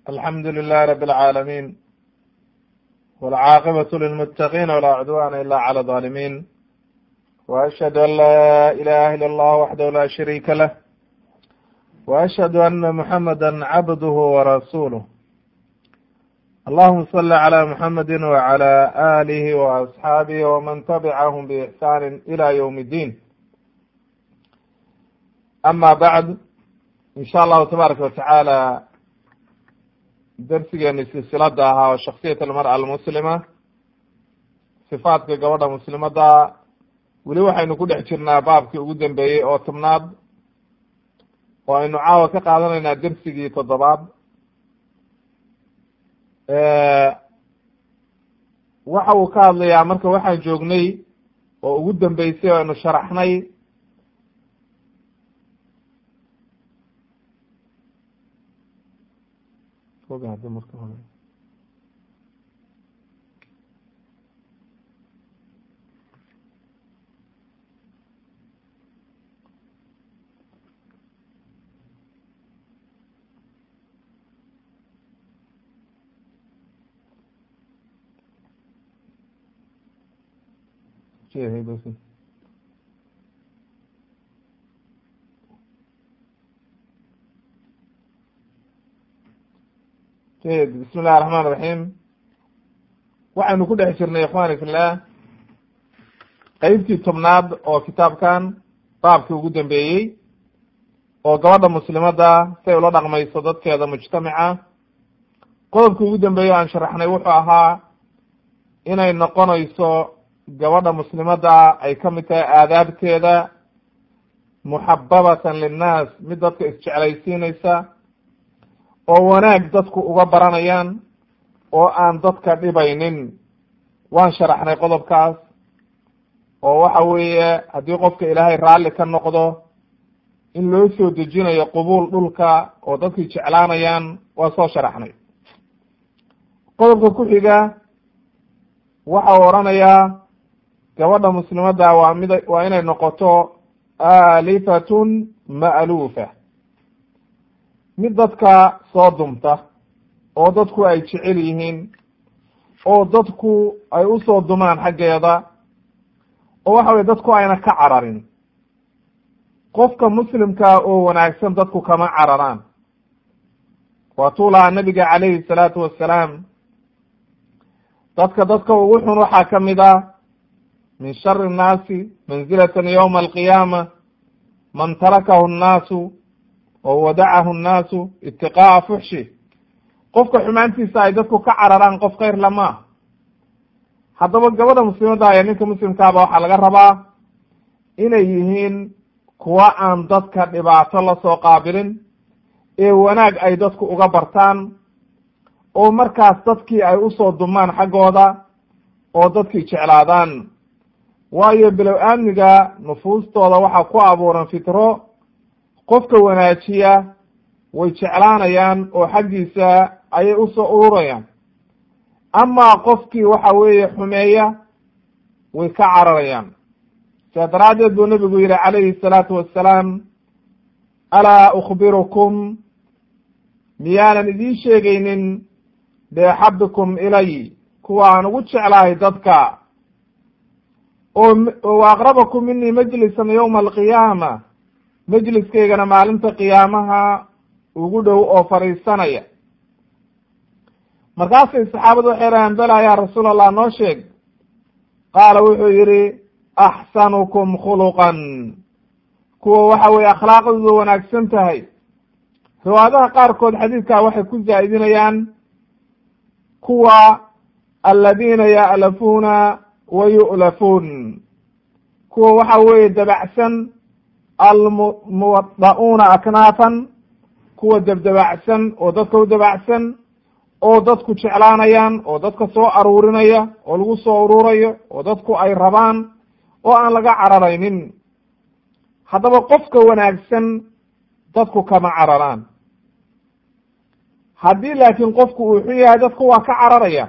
alxamdu lilahi rab اlcaalamiin wاlcaaqibaة lilmutaqin wlaa cudwana ila clى الظalimin وأشhهd an la ilaha ilا اllah waxdahu la shariika lah وأشhهd ana muحamada cabdh وrasulh allahuma صli عlى muحamadi وعlى آlih وأصxaabih وman tabcahm bإxsani ilى ywm الdin ama bعd in sha allahu tabaaraka watacaala darsigeeni silsilada ahaa oo shaksiyat almar'a almuslima sifaadka gabadha muslimada weli waxaynu ku dhex jirnaa baabkii ugu dambeeyey oo tobnaad oo aynu caawa ka qaadanaynaa dersigii toddobaad waxa uu ka hadlayaa marka waxaan joognay oo ugu dambeysay oo aynu sharaxnay jayid bismi illahi raxmaan iraxiim waxaynu ku dhex jirnay ikhwani fillah qeybtii tobnaad oo kitaabkan baabkii ugu dambeeyey oo gabadha muslimada say ula dhaqmayso dadkeeda mujtamaca qodobkii ugu dambeeyey o aan sharaxnay wuxuu ahaa inay noqonayso gabadha muslimada ay ka mid tahay aadaabteeda muxababatan linnaas mid dadka isjeclaysiinaysa oo wanaag dadku uga baranayaan oo aan dadka dhibaynin waan sharaxnay qodobkaas oo waxa weeye haddii qofka ilaahay raalli ka noqdo in loo soo dejinayo qubuul dhulka oo dadkii jeclaanayaan waa soo sharaxnay qodobka ku xiga waxa uu odhanayaa gabadha muslimada waa mid waa inay noqoto aalifatun ma'luufa mid dadka soo dumta oo dadku ay jecel yihiin oo dadku ay usoo dumaan xaggeeda oo waxa weye dadku ayna ka cararin qofka muslimkaa oo wanaagsan dadku kama cararaan waa tuu lahaa nabiga calayhi salaatu wassalaam dadka dadka ugu xun waxaa ka mid ah min shari nnaasi manzilatan yowma alqiyaama man tarakahu nnaasu oo wadacahu nnaasu itiqaa'a fuxshi qofka xumaantiisa ay dadku ka cararaan qof khayr lama ah haddaba gabadha muslimada iyo ninka muslimkaaba waxaa laga rabaa inay yihiin kuwa aan dadka dhibaato lasoo qaabilin ee wanaag ay dadku uga bartaan oo markaas dadkii ay usoo dumaan xaggooda oo dadkii jeclaadaan waayo bilow aamniga nufuustooda waxaa ku abuuran fitro qofka wanaajiya way jeclaanayaan oo xaggiisa ayay usoo ururayaan amaa qofkii waxa weeye xumeeya way ka cararayaan sidaa daraaddeed buu nebigu yihi calayhi salaatu wassalaam alaa ukhbirukum miyaanan idiin sheegaynin beexabikum ilay kuwa aan ugu jeclahay dadka oo wa aqrabakum minii majlisan yowma alqiyaama majliskaygana maalinta qiyaamaha ugu dhow oo fadhiisanaya markaasay saxaabadu waxay rahaan bela yaa rasuul allah noo sheeg qaala wuxuu yihi axsanukum khuluqan kuwa waxa weye akhlaaqdooda wanaagsan tahay riwaayadaha qaarkood xadiidkaa waxay ku zaa'idinayaan kuwa aladiina ya'lafuuna wa yu'lafuun kuwa waxa weeye dabacsan almuwada'uuna aknaafan kuwa dabdabacsan oo dadka u dabacsan oo dadku jeclaanayaan oo dadka soo aruurinaya oo lagu soo ururayo oo dadku ay rabaan oo aan laga cararaynin haddaba qofka wanaagsan dadku kama cararaan haddii laakiin qofku uu xun yahay dadku waa ka cararaya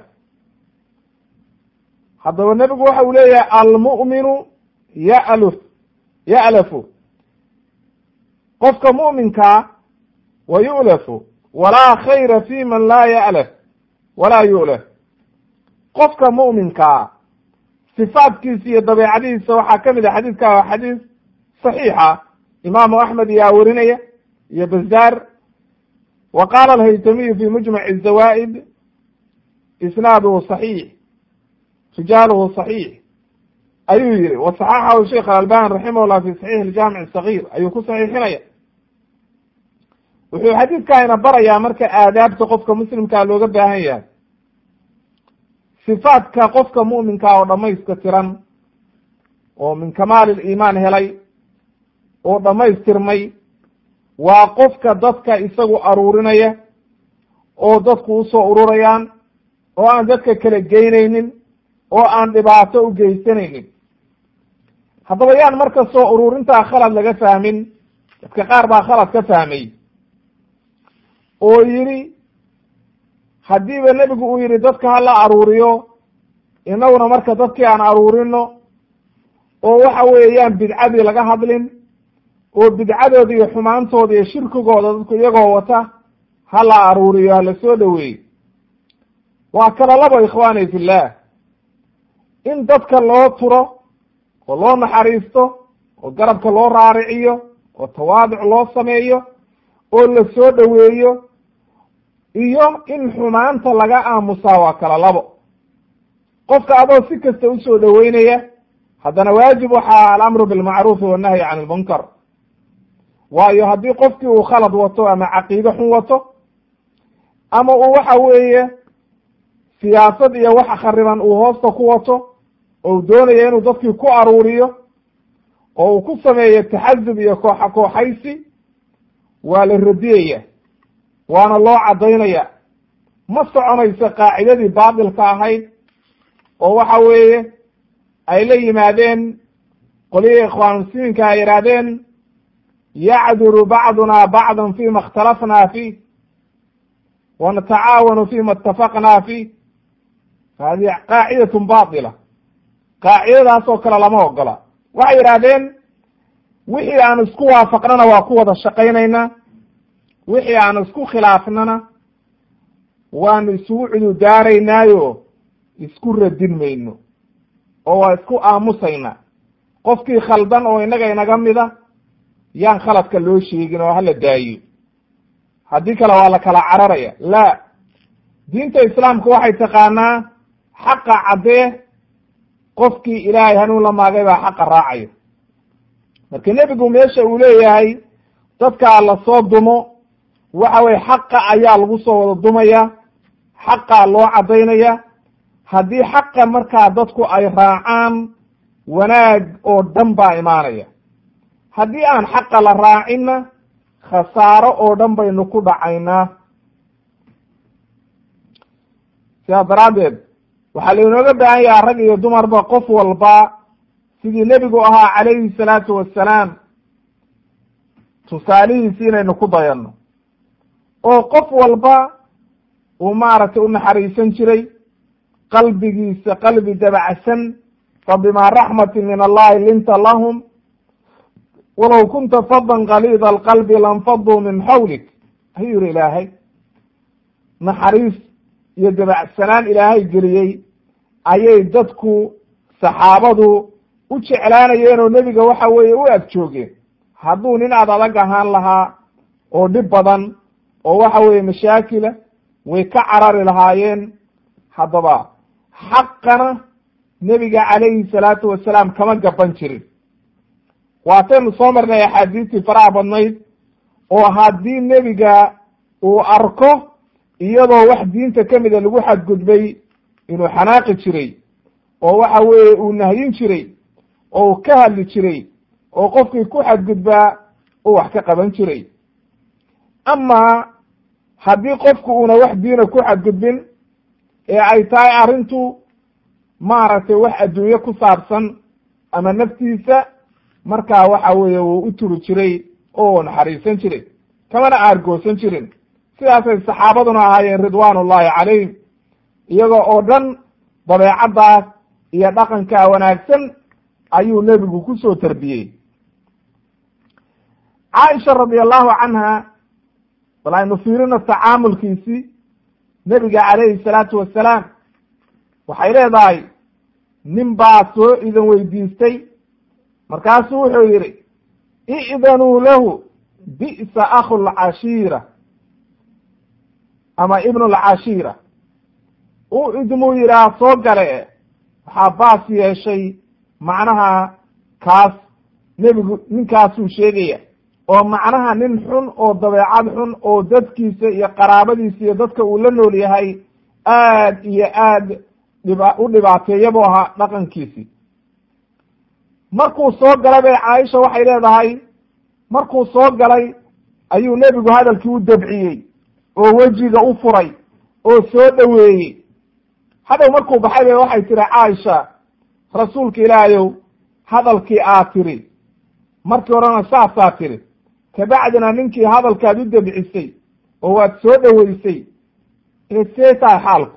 haddaba nebigu waxa uu leeyahay almu'minu ya'luf ya'lafu qofka mu'minkaa wa yu'lafu walaa khayra fi man laa ya'laf walaa yu'laf qofka mu'minkaa sifaadkiisa iyo dabeecadihiisa waxaa ka mid a xadiidka waa xadiis saxiixa imaamu axmed iyaa werinaya iyo bazaar wa qaala alhaytamiyu fi mujmaci zawaa'id isnaaduhu saxiix rijaaluhu saxiix ayuu yihi wasaxaxahu sheikh alalbani raximah llah fi saxiix aljaamic sagiir ayuu ku saxiixinaya wuxuu xadiidkaayna barayaa marka aadaabta qofka muslimkaa looga baahan yahay sifaadka qofka mu'minkaa oo dhamayska tiran oo min kamaali liimaan helay oo dhammaystirmay waa qofka dadka isagu aruurinaya oo dadku usoo ururayaan oo aan dadka kala geynaynin oo aan dhibaato u geysanaynin haddaba yaan marka soo ururintaa khalad laga fahmin dadka qaar baa khalad ka fahmay oo yidhi haddiiba nebigu uu yidhi dadka hala aruuriyo inaguna marka dadkii aan aruurino oo waxa weeyaan bidcadii laga hadlin oo bidcadooda iyo xumaantooda iyo shirkigooda dadku iyagoo wata hala aruuriyo hala soo dhoweeyo waa kala labo ikhwaani fillah in dadka loo turo oo loo naxariisto oo garabka loo raariciyo oo tawaaduc loo sameeyo oo la soo dhoweeyo iyo in xumaanta laga aamusaa waa kala labo qofka adoo si kasta usoo dhoweynaya haddana waajib waxaa alamru bilmacruufi wannahyi can ilmunkar waayo haddii qofkii uu khalad wato ama caqiide xun wato ama uu waxa weeye siyaasad iyo wax khariban uu hoosta ku wato oo uu doonayo inuu dadkii ku aruuriyo oo uu ku sameeyo taxasub iyo kooxa kooxaysi waa la radiyaya waana loo caddaynaya ma soconayso qaacidadii baatilka ahayd oo waxa weeye ay la yimaadeen qolihii ikhwaan muslimiinka ay yidhaahdeen yacduru bacduna bacdan fima اkhtalafna fiih wanatacaawanu fima itafaqna fiih hadihi qaacidatun baatila qaacidadaas oo kale lama ogola waxay yidhaahdeen wixii aan isku waafaqnana waa ku wada shaqaynaynaa wixii aan isku khilaafnana waanu isugu cududaaraynaayo isku radin mayno oo waa isku aamusaynaa qofkii khaldan oo innaga inaga mida yaan khaladka loo sheegin oo hala daayo haddii kale waa la kala cararaya la diinta islaamka waxay taqaanaa xaqa caddee qofkii ilaahay hanuun la maagay baa xaqa raacaya marka nebigu meesha uu leeyahay dadkaa lasoo dumo waxa weye xaqa ayaa lagu soo wada dumaya xaqaa loo caddaynaya haddii xaqa markaa dadku ay raacaan wanaag oo dhan baa imaanaya haddii aan xaqa la raacinna khasaaro oo dhan baynu ku dhacaynaa sidaas daraaddeed waxaa lainooga baahan yaha rag iyo dumarba qof walba sidii nebigu ahaa calayhi salaatu wassalaam tusaalihiisi inaynu ku dayanno oo qof walba uu maaragtay u naxariisan jiray qalbigiisa qalbi dabacsan fa bimaa raxmatin min allahi linta lahum walow kunta fadan kaliida alqalbi lanfaduu min xawlik ayuu yihi ilaahay naxariis iyo dabacsanaan ilaahay geliyey ayay dadku saxaabadu u jeclaanayeen oo nebiga waxa weeye u ag joogeen hadduu nin aad adag ahaan lahaa oo dhib badan oo waxa weeye mashaakila way ka carari lahaayeen haddaba xaqana nebiga calayhi salaatu wasalaam kama gaban jirin waataynu soo marnay axaadiistii faraha badnayd oo haddii nebiga uu arko iyadoo wax diinta ka mida lagu xadgudbay inuu xanaaqi jiray oo waxa weeye uu nahyin jiray oo uu ka hadli jiray oo qofkii ku xadgudbaa uu wax ka qaban jiray amaa haddii qofku uuna wax diina ku xadgudbin ee ay tahay arrintu maaragtay wax adduunye ku saabsan ama naftiisa markaa waxa weeye wuu u turi jiray oo naxariisan jiray kamana aargoosan jirin sidaasay saxaabaduna ahaayeen ridwaan ullahi calayhim iyagoo oo dhan dabeecaddaas iyo dhaqankaa wanaagsan ayuu nebigu ku soo tarbiyey caaisha radi allahu canha bal aynu fiirino tacaamulkiisii nebiga calayhi salaatu wasalaam waxay leedahay nin baa soo idan weydiistay markaasuu wuxuu yidhi i'danuu lahu bi'sa akhu lcashiira ama ibnu lcashiira u idmuu yidhaha soo gale waxaa baas yeeshay macnaha kaas nebigu ninkaasuu sheegaya oo macnaha nin xun oo dabeecad xun oo dadkiisa iyo qaraabadiisa iyo dadka uu la nool yahay aad iyo aad dhiba u dhibaateeyabuu ahaa dhaqankiisii markuu soo galay bay caaisha waxay leedahay markuu soo galay ayuu nebigu hadalkii u dabciyey oo wejiga u furay oo soo dhoweeyey hadhow markuu baxay bay waxay tihi caaisha rasuulka ilaahayow hadalkii aad tiri markii horena saasaa tiri kabacdina ninkii hadalkaad u debcisay oo waad soo dhoweysay ee see tahay xaalku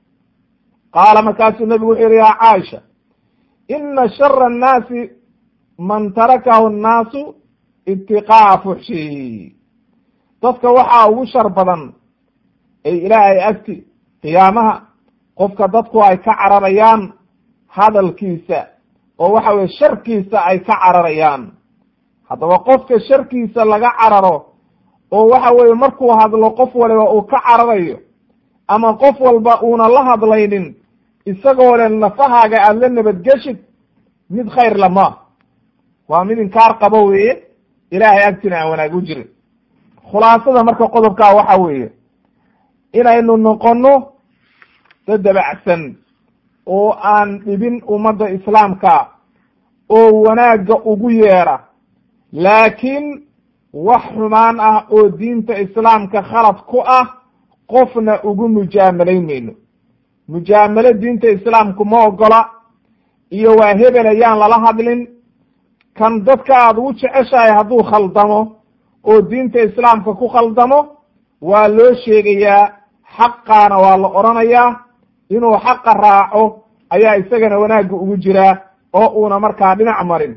qaala markaasuu nebigu wuxuu yihi yaa caaisha ina shara annaasi man tarakahu annaasu itiqaa'a fuxshihi dadka waxaa ugu shar badan ay ilaahay agti qiyaamaha qofka dadku ay ka cararayaan hadalkiisa oo waxa weye sharkiisa ay ka cararayaan haddaba qofka sharkiisa laga cararo oo waxa weeye markuu hadlo qof waliba uu ka cararayo ama qof walba uuna la hadlaynin isagoo le nafahaaga aada la nabadgeshid mid khayr lama waa mid inkaar qabo weeye ilaahay agtina aan wanaag u jirin khulaasada marka qodobkaa waxa weeye inaynu noqono dad dabacsan oo aan dhibin ummadda islaamka oo wanaagga ugu yeera laakiin wax xumaan ah oo diinta islaamka khalad ku ah qofna ugu mujaamalayn mayno mujaamalo diinta islaamku ma ogola iyo waa hebel ayaan lala hadlin kan dadka aada ugu jeceshahay hadduu khaldamo oo diinta islaamka ku khaldamo waa loo sheegayaa xaqaana waa la odhanayaa inuu xaqa raaco ayaa isagana wanaagga ugu jiraa oo uuna markaa dhinac marin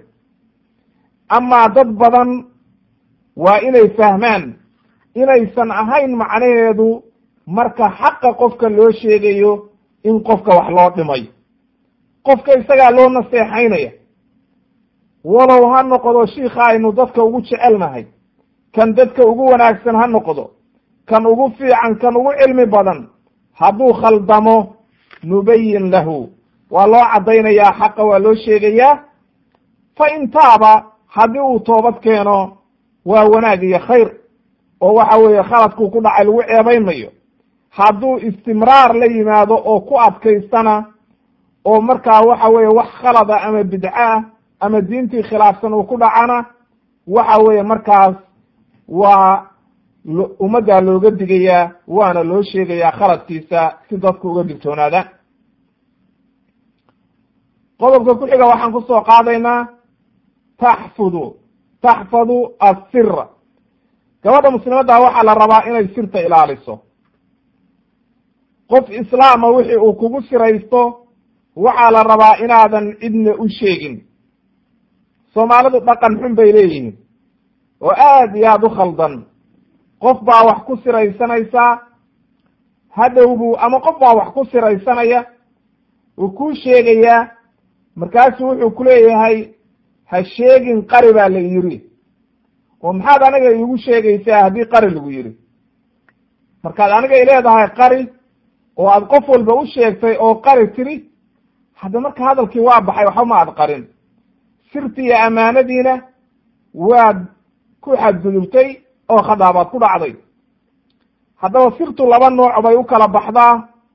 amaa dad badan waa inay fahmaan inaysan ahayn macnaheedu marka xaqa qofka loo sheegayo in qofka wax loo dhimay qofka isagaa loo naseexaynaya walow ha noqdo shiika aynu dadka ugu jecelnahay kan dadka ugu wanaagsan ha noqdo kan ugu fiican kan ugu cilmi badan hadduu khaldamo nubayin lahu waa loo caddaynayaa xaqa waa loo sheegayaa fa in taaba haddii uu toobad keeno waa wanaag iyo khayr oo waxa weeye khaladkuu ku dhacay lagu ceebaymayo hadduu istimraar la yimaado oo ku adkaystana oo markaa waxa weeye wax khalada ama bidco ah ama diintii khilaafsan uu ku dhacana waxa weeye markaas waa ummaddaa looga digayaa waana loo sheegayaa khaladkiisa si dadku uga digtoonaadaan qodobka ku xiga waxaan kusoo qaadaynaa taxfudu taxfadu assira gabadha muslimadda waxaa la rabaa inay sirta ilaaliso qof islaama wixii uu kugu siraysto waxaa la rabaa inaadan cidna u sheegin soomaalidu dhaqan xun bay leeyihiin oo aad iyo aada u khaldan qof baa wax ku siraysanaysaa hadhow buu ama qof baa wax ku siraysanaya uu kuu sheegayaa markaasu wuxuu ku leeyahay ha sheegin qari baa la yidhi oo maxaad aniga iigu sheegaysaa haddii qari lagu yidhi markaad aniga i leedahay qari oo aad qof walba u sheegtay oo qari tiri hadda marka hadalkii waa baxay waxba ma aad qarin sirtii iyo ammaanadiina waad ku xadgudubtay oo khadaabaad ku dhacday haddaba sirtu laba nooc bay u kala baxdaa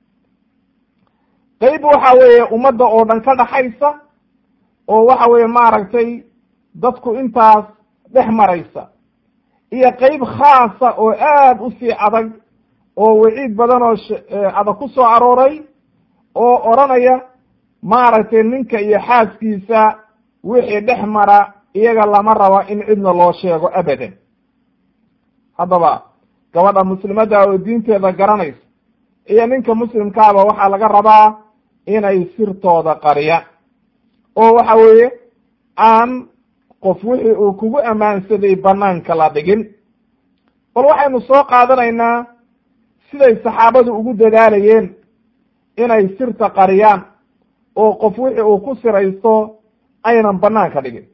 qeyb waxa weeye ummadda oo dhan ka dhaxaysa oo waxa weeye maaragtay dadku intaas dhex maraysa iyo qeyb khaasa oo aad u sii adag oo waciid badan oo adag ku soo arooray oo odhanaya maaragtay ninka iyo xaaskiisa wixii dhex mara iyaga lama rabo in cidna loo sheego abadan haddaba gabadha muslimadda oo diinteeda garanaysa iyo ninka muslimkaaba waxaa laga rabaa inay sirtooda qariyaan oo waxa weeye aan qof wixii uu kugu ammaansaday banaanka la dhigin bal waxaynu soo qaadanaynaa siday saxaabadu ugu dadaalayeen inay sirta qariyaan oo qof wixii uu ku siraysto aynan banaanka dhigin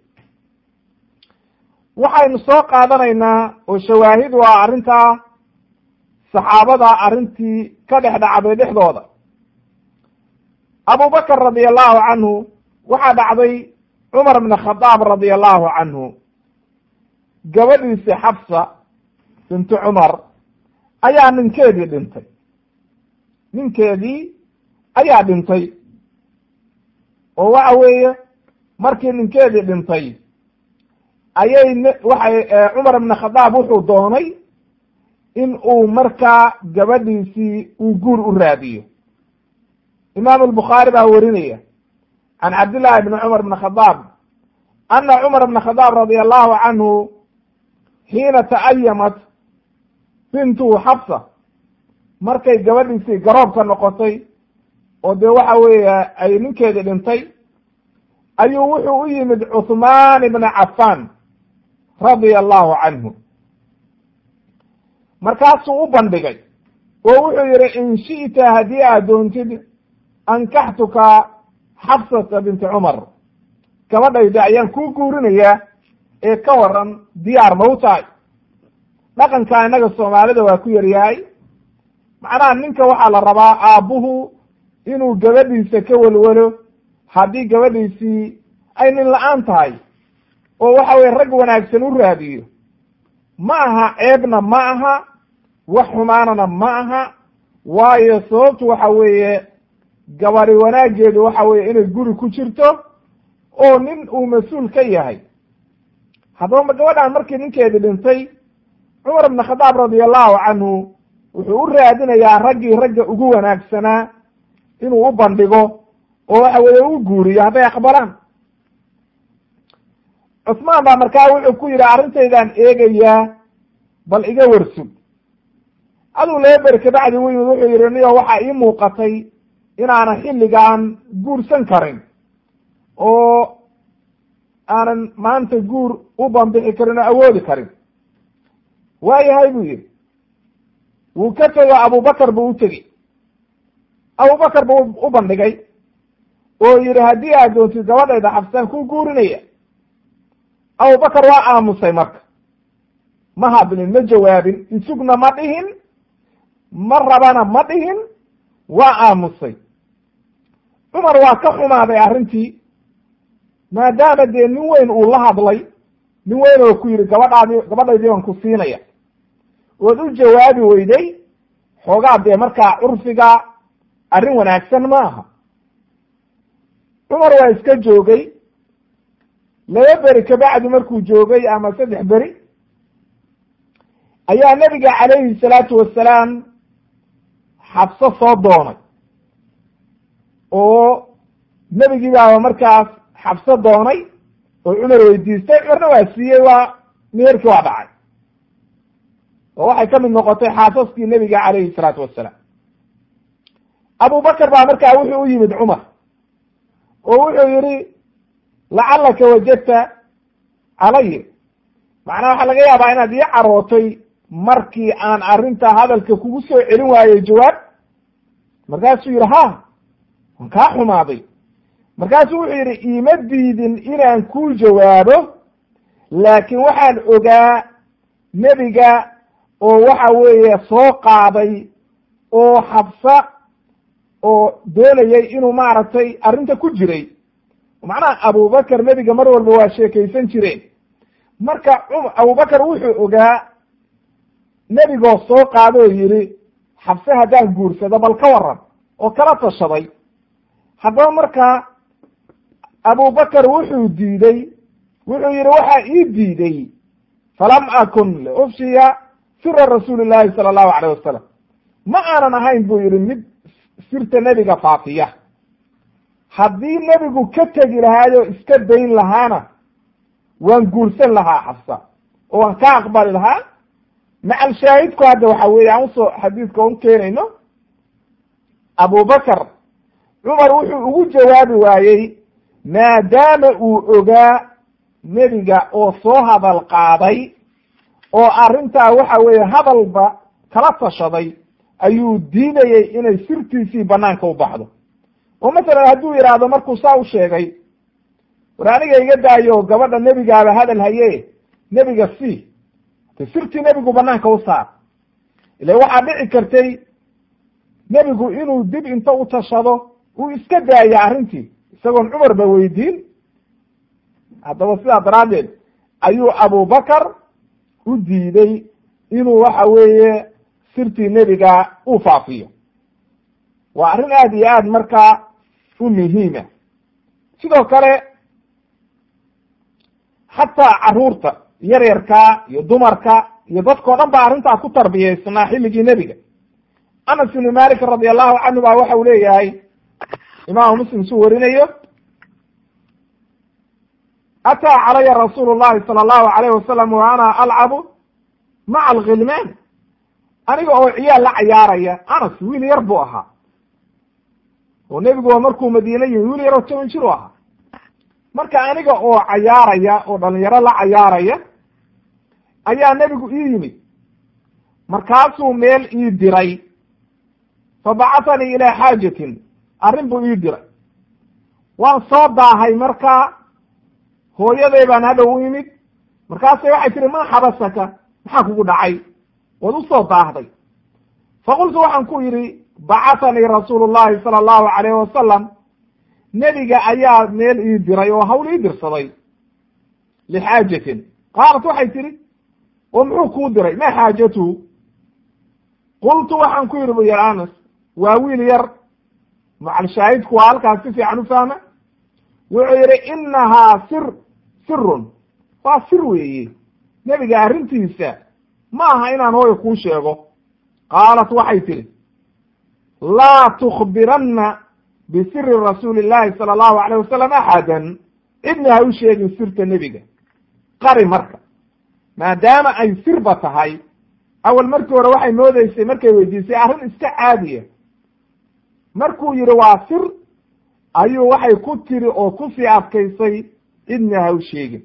waxaynu soo qaadanaynaa oo shawaahid u ah arrintaa saxaabada arrintii ka dhex dhacday dhexdooda abubakr radi allahu canhu waxaa dhacday cumar bn khadaab radi allahu canhu gabadhiisi xafsa bintu cumar ayaa ninkeedii dhintay ninkeedii ayaa dhintay oo waxa weeye markii ninkeedii dhintay ayay waxay cumar ibn khadaab wuxuu doonay in uu markaa gabadhiisii uu guur u raadiyo imaamu albukhaari baa werinaya can cabdillahi bni cumar bn khadaab ana cumar bna khadaab radia allahu canhu xiina ta'ayamat bintuhu xabsa markay gabadhiisii garoobka noqotay oo dee waxa weeye ay ninkeedii dhintay ayuu wuxuu u yimid cuthmaan ibna cafaan radia allahu canhu markaasuu u bandhigay oo wuxuu yihi in shi'ta haddii aad doontid ankaxtuka xabsata binti cumar gabadhayda ayaan kuu guurinayaa ee ka waran diyaar ma u tahay dhaqanka innaga soomaalida waa ku yaryahay macnaha ninka waxaa la rabaa aabbuhu inuu gabadhiisa ka welwelo haddii gabadhiisii ay nin la-aan tahay oo waxa weye rag wanaagsan u raadiyo ma aha ceebna ma aha wax xumaanana ma aha waayo sababtu waxa weeye gabadi wanaageedu waxa weeye inay guri ku jirto oo nin uu mas-uul ka yahay haddaba gabadhan markii ninkeedii dhintay cumar ibn khadaab radia allahu canhu wuxuu u raadinayaa raggii ragga ugu wanaagsanaa inuu u bandhigo oo waxa weeye u guuriyo hadday aqbalaan cusmaan baa markaa wuxuu ku yidhi arrintaydaan eegayaa bal iga warsug aduu laba beri kabacdi u yimid wuxuu yidhi niyo waxaa ii muuqatay inaanan xilligaan guursan karin oo aanan maanta guur u bambixi karin oo awoodi karin waayahay buu yidhi wuu ka tego abubakar buu u tegi abubakar buu u bandhigay oo yidhi haddii aad doontid gabadhayda xabsaan ku guurinaya abubakar waa aamusay marka ma hadlin ma jawaabin isugna ma dhihin ma rabana ma dhihin waa aamusay cumar waa ka xumaaday arrintii maadaama dee nin weyn uu la hadlay nin weyn oo ku yidhi gabadhaadi gabadhaydii baan ku siinaya ood u jawaabi weyday xoogaa dee markaa curfiga arrin wanaagsan ma aha cumar waa iska joogay laba beri kabacdi markuu joogay ama saddex beri ayaa nabiga calayhi salaatu wasalaam xabso soo doonay oo nebigii baaba markaas xabso doonay oo cumar weydiistay cumarna waa siiyey waa meerkii waa dhacay oo waxay ka mid noqotay xaasaskii nebiga calayhi salaatu wasalaam abubakar baa markaa wuxuu u yimid cumar oo wuxuu yihi lacalaka wajadta calay macnaha waxaa laga yaabaa inaad ii carootay markii aan arrinta hadalka kugu soo celin waayey jawaab markaasuu yidhi ha waan kaa xumaaday markaasuu wuxuu yidhi iima diidin inaan kuu jawaabo laakiin waxaan ogaa nebiga oo waxa weeye soo qaaday oo xabsa oo doonayay inuu maaragtay arrinta ku jiray macnaha abubakar nebiga mar walba waa sheekaysan jireen marka abubakar wuxuu ogaa nebigoo soo qaado oo yidhi xabse haddaan guursado bal ka waran oo kala tashaday haddaba markaa abubakar wuxuu diiday wuxuu yidhi waxaa ii diiday falam akun liufshiya sira rasuuli llahi sala allahu alayh wasalam ma aanan ahayn buu yidhi mid sirta nebiga faafiya haddii nebigu ka tegi lahaayoo iska dayn lahaana waan guursan lahaa xabsa oo waan ka aqbali lahaa macal shaahidku hadda waxa weeye aan usoo xadiidka un keenayno abubakar cumar wuxuu ugu jawaabi waayey maadaama uu ogaa nebiga oo soo hadal qaaday oo arrintaa waxa weeye hadalba kala tashaday ayuu diidayey inay sirtiisii banaanka u baxdo oo masalan hadduu yidhaahdo markuu saa u sheegay war aniga iga daayo gabadha nebigaaba hadal haye nebiga si te sirtii nebigu banaanka u saar ila waxaa dhici kartay nebigu inuu dib inta u tashado uu iska daaya arrintii isagoon cumarba weydiin haddaba sidaa daraaddeed ayuu abubakar u diiday inuu waxa weeye sirtii nebiga uu faafiyo waa arrin aada iyo aad markaa u muhiima sidoo kale xataa caruurta yaryarka iyo dumarka iyo dadkao dhan baa arrintaa ku tarbiyaysnaa xilligii nebiga anas ibnu malik radi allahu canhu baa waxa uu leeyahay imaamu muslim suu warinayo ataa calaya rasuulu llahi sala allahu alayh wasalam wa ana alcabu maca alghilmaan aniga oo ciyaal la cayaaraya anas wiil yar buu ahaa oo nebigu waa markuu madiina yimi wiil yaroo toban jir u ahaa marka aniga oo cayaaraya oo dhalinyaro la cayaaraya ayaa nebigu ii yimid markaasuu meel ii diray fa bacatanii ilaa xaajatin arrin buu ii diray waan soo daahay markaa hooyaday baan hadhow u imid markaasay waxay tihi maa xabasaka maxaa kugu dhacay waad u soo daahday faqultu waxaan ku yidhi bacatanii rasuulu llahi sala allahu calayh wasalam nebiga ayaa meel ii diray oo hawl ii dirsaday lixaajatin qaalat waxay tihi oo muxuu kuu diray ma xaajatuhu qultu waxaan ku yidhi bu yar anas waa wiil yar macalshaahidku waa halkaas si fiican u fahma wuxuu yidhi inahaa sir sirun waa sir weeye nebiga arrintiisa ma aha inaan hooya kuu sheego qaalat waxay tihi laa tukbiranna bisiri rasuuli llahi sala allahu alayh wasalam axadan cidna ha u sheegin sirta nebiga qari marka maadaama ay sirba tahay awal markii hore waxay moodeysay markay weydiisay arrin iska caadiya markuu yidhi waa sir ayuu waxay ku tiri oo kusii adkaysay cidna ha u sheegin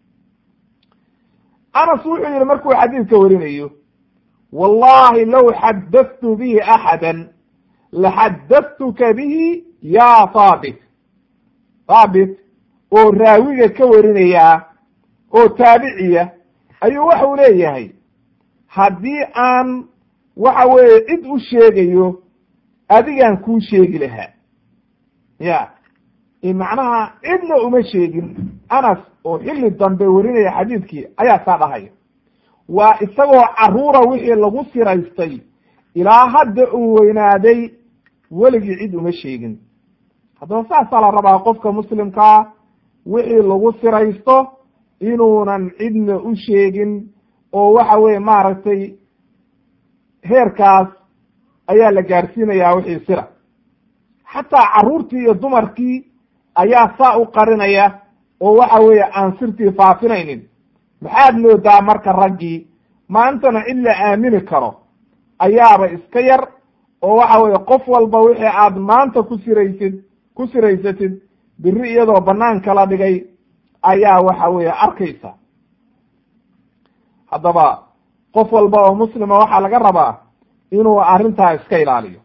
anas wuxuu yidhi markuu xadiidka warinayo wallahi low xadadtu bihi axada laxadadtuka bihi ya haabit haabit oo raawiga ka warinaya oo taabiciya ayuu waxau leeyahay haddii aan waxa weeye cid u sheegayo adigaan kuu sheegi lahaa ya macnaha cidna uma sheegin anas oo xilli dambe warinaya xadiidkii ayaa saa dhahaya waa isagoo caruura wixii lagu siraystay ilaa hadda uu weynaaday weligii cid uma sheegin haddaba saasaa la rabaa qofka muslimkaa wixii lagu siraysto inuunan cidna u sheegin oo waxa weeye maaragtay heerkaas ayaa la gaarsiinayaa wixii sira xataa carruurtii iyo dumarkii ayaa saa u qarinaya oo waxa weeye aan sirtii faafinaynin maxaad moodaa marka raggii maantana cid la aamini karo ayaaba iska yar oo waxa weeye qof walba wixii aad maanta ku siraysid ku siraysatid biri iyadoo banaanka la dhigay ayaa waxa weeye arkaysa haddaba qof walba oo muslima waxaa laga rabaa inuu arrintaa iska ilaaliyo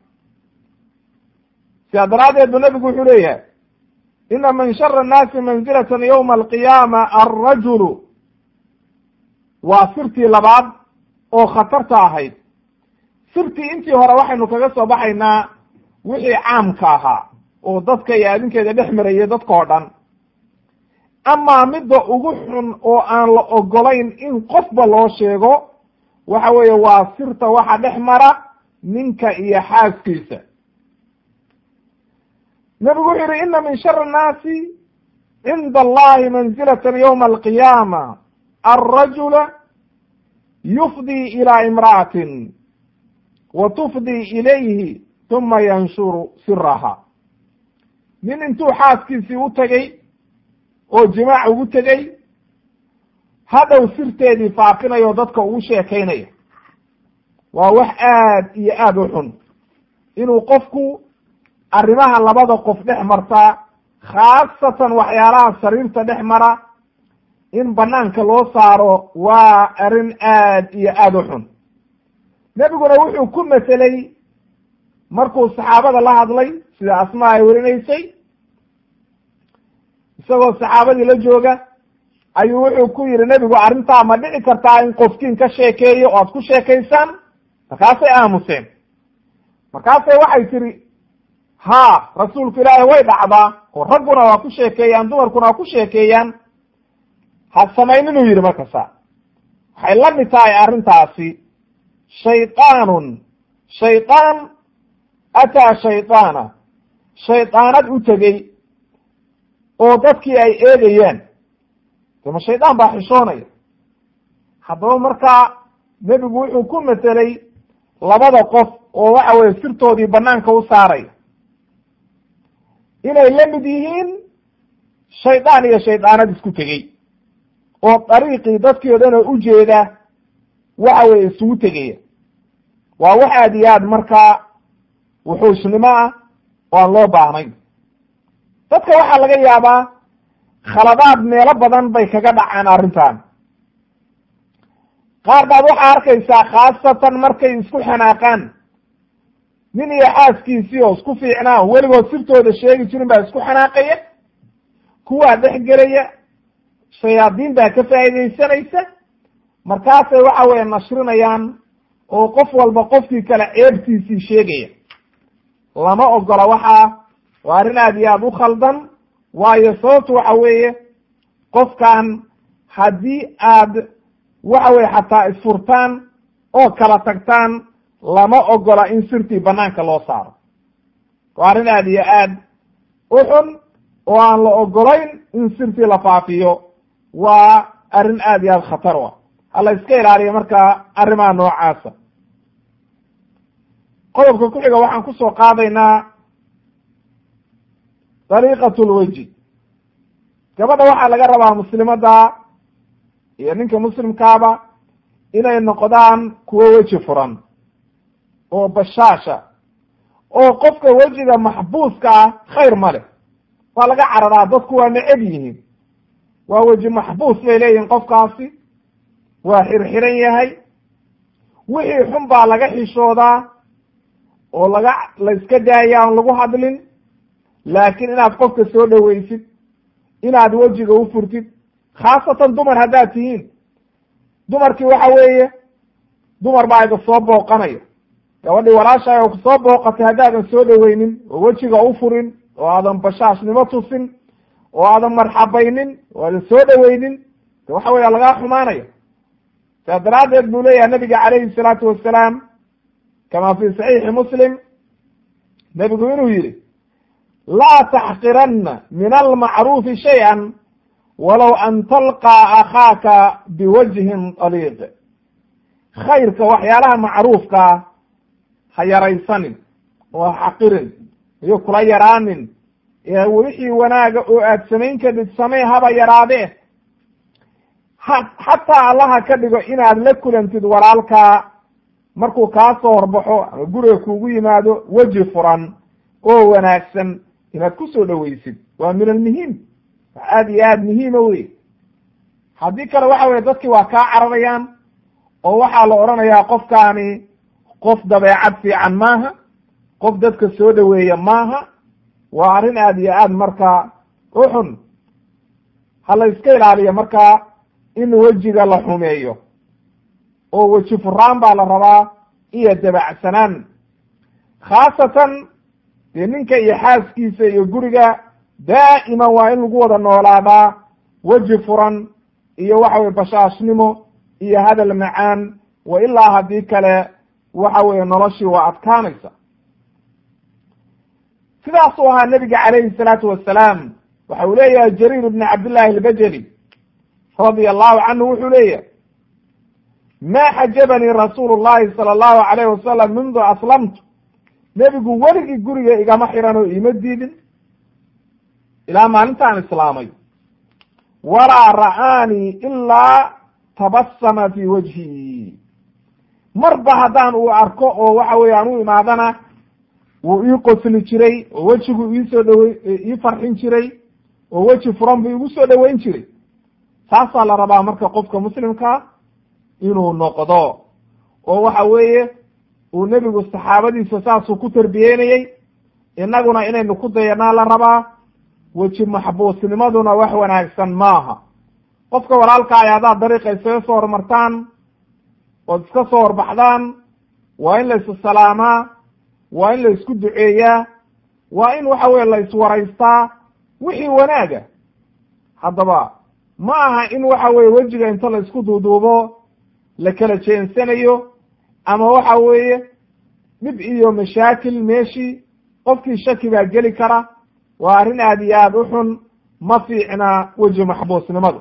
sidaa daraaddeed bu nebigu wuxuu leeyahay ina min shari annaasi manzilatan yowma alqiyaama alrajulu waa sirtii labaad oo khatarta ahayd sirtii intii hore waxaynu kaga soo baxaynaa wixii caamka ahaa oo dadka iyo adinkeeda dhex marayay dadka oo dhan amaa midda ugu xun oo aan la ogolayn in qofba loo sheego waxa weeye waa sirta waxa dhex mara ninka iyo xaaskiisa nebigu wuxuu yihi ina min shari annaasi cinda allahi manzilatan yowma alqiyaama alrajula yufdii ilaa imra'atin wa tufdii ilayhi tuma yanshuru siraha nin intuu xaaskiisii u tegey oo jimaac ugu tegey hadhow sirteedii faafinayo dadka ugu sheekaynaya waa wax aad iyo aad u xun inuu qofku arrimaha labada qof dhex martaa khaasatan waxyaalaha sariirta dhex mara in banaanka loo saaro waa arrin aad iyo aada u xun nebiguna wuxuu ku metelay markuu saxaabada la hadlay sida asmaa ay werinaysay isagoo saxaabadii la jooga ayuu wuxuu ku yidhi nebigu arrintaa ma dhici kartaa in qofkiin ka sheekeeyo oo aad ku sheekaysaan markaasay aamuseen markaasay waxay tihi haa rasuulku ilaahi way dhacdaa oo ragguna waa ku sheekeeyaan dumarkuna waa ku sheekeeyaan ha samayn inuu yidhi markasa waxay la mid tahay arrintaasi shaydaanun shaydaan ataa shaydaana shaydaanad u tegey oo dadkii ay eegayaan dema shaydaan baa xishoonaya haddaba markaa nebigu wuxuu ku metelay labada qof oo waxa weye sirtoodii banaanka u saaraya inay la mid yihiin shaydaan iyo shaydaanad isku tegey oo dariiqii dadkii o dhan oo ujeeda waxa weye isugu tegaya waa wax aad iyo aad markaa wuxuushnimo ah oo aan loo baahnayn dadka waxaa laga yaabaa khaladaad meelo badan bay kaga dhacaan arrintan qaar baad waxaa arkaysaa khaasatan markay isku xanaaqaan nin iyo xaaskiisii oo isku fiicnaa weligood sirtooda sheegi jirin baa isku xanaaqaya kuwaa dhex gelaya shayaadiin baa ka faa'iidaysanaysa markaasay waxa weye nashrinayaan oo qof walba qofkii kale ceebtiisii sheegaya lama ogola waxaa waa arrin aad iyo aada u khaldan waayo sababtu waxa weeye qofkan haddii aad waxa weye xataa isfurtaan oo kala tagtaan lama ogola in sirtii banaanka loo saaro waa arrin aad iyo aad u xun oo aan la ogolayn in sirtii la faafiyo waa arrin aad iyo aad khatar u ah hala iska ilaaliyo markaa arrimaha noocaasa qodobka ku xiga waxaan kusoo qaadaynaa dariiqat lweji gabadha waxaa laga rabaa muslimada iyo ninka muslimkaaba inay noqdaan kuwo weji furan oo bashaasha oo qofka wejiga maxbuuska ah khayr ma leh waa laga cararaa dadku waa neceb yihiin waa weji maxbuus bay leeyihin qofkaasi waa xirxiran yahay wixii xun baa laga xishoodaa oo laga la iska daaya aan lagu hadlin laakiin inaad qofka soo dhoweysid inaad wejiga u furtid khaasatan dumar haddaad tihiin dumarkii waxa weeye dumar baa iga soo booqanaya gabadhii walaashaay oo kusoo booqatay haddaadan soo dhoweynin oo wejiga u furin oo aadan bashaashnimo tusin oo aadan marxabaynin oo aadan soo dhoweynin de waxa weya lagaa xumaanaya saa daraaddeed buu leeyahay nabiga calayhi salaatu wassalaam kama fi saxiixi muslim nebigu inuu yidhi laa taxqiranna min almacruufi shay-an walow an talqaa akhaaka biwajhin daliiq khayrka waxyaalaha macruufkaa ha yaraysanin oo ha xaqirin iyo kula yaraanin wixii wanaaga oo aad samayn kadid samee haba yaraadee ha xataa allaha ka dhigo inaad la kulantid walaalkaa markuu kaa soo horbaxo ama guriga kuugu yimaado weji furan oo wanaagsan inaad ku soo dhoweysid waa min almuhiim wax aad iyo aad muhiima wey haddii kale waxa weye dadkii waa kaa cararayaan oo waxaa la odhanayaa qofkaani qof dabeecad fiican maaha qof dadka soo dhoweeya maaha waa arrin aad iyo aad markaa u xun ha la iska ilaaliyo markaa in wejiga la xumeeyo oo weji furaan baa la rabaa iyo dabacsanaan khaasatan dee ninka iyo xaaskiisa iyo guriga daa'iman waa in lagu wada noolaadaa weji furan iyo waxa weye bashaashnimo iyo hadal macaan wa ilaa haddii kale waxa weeye noloshii waa adkaanaysa sidaasuu ahaa nebiga calayhi salaatu wasalaam waxa uu leeyahay jariir ibni cabdillahi albajeli radia allahu canhu wuxuu leeyahay ma xajabanii rasuulu llahi sala allahu alayh wasalam mundu aslamtu nebigu weligii guriga igama xiran oo iima diidin ilaa maalintaan islaamay walaa ra'aanii ilaa tabasama fi wajhi marba haddaan uu arko oo waxa weye aan u imaadana wuu ii qosli jiray oo wejigu iisoo dhawey ii farxin jiray oo weji furan buu igu soo dhoweyn jiray saasaa la rabaa marka qofka muslimkaa inuu noqdo oo waxa weeye uu nebigu saxaabadiisa saasuu ku tarbiyeynayey innaguna inaynu ku dayanaa la rabaa weji maxbuusnimaduna wax wanaagsan maaha qofka walaalkaay haddaad dariiqa isaga soo hormartaan ood iska soo horbaxdaan waa in la is salaamaa waa in la isku duceeyaa waa in waxa weye la iswaraystaa wixii wanaaga haddaba ma aha in waxa weye wejiga inta la isku duuduubo la kala jeensanayo ama waxa weeye dhib iyo mashaakil meeshii qofkii shaki baa geli kara waa arrin aad iyo aad u xun ma fiicna weji maxbuusnimadu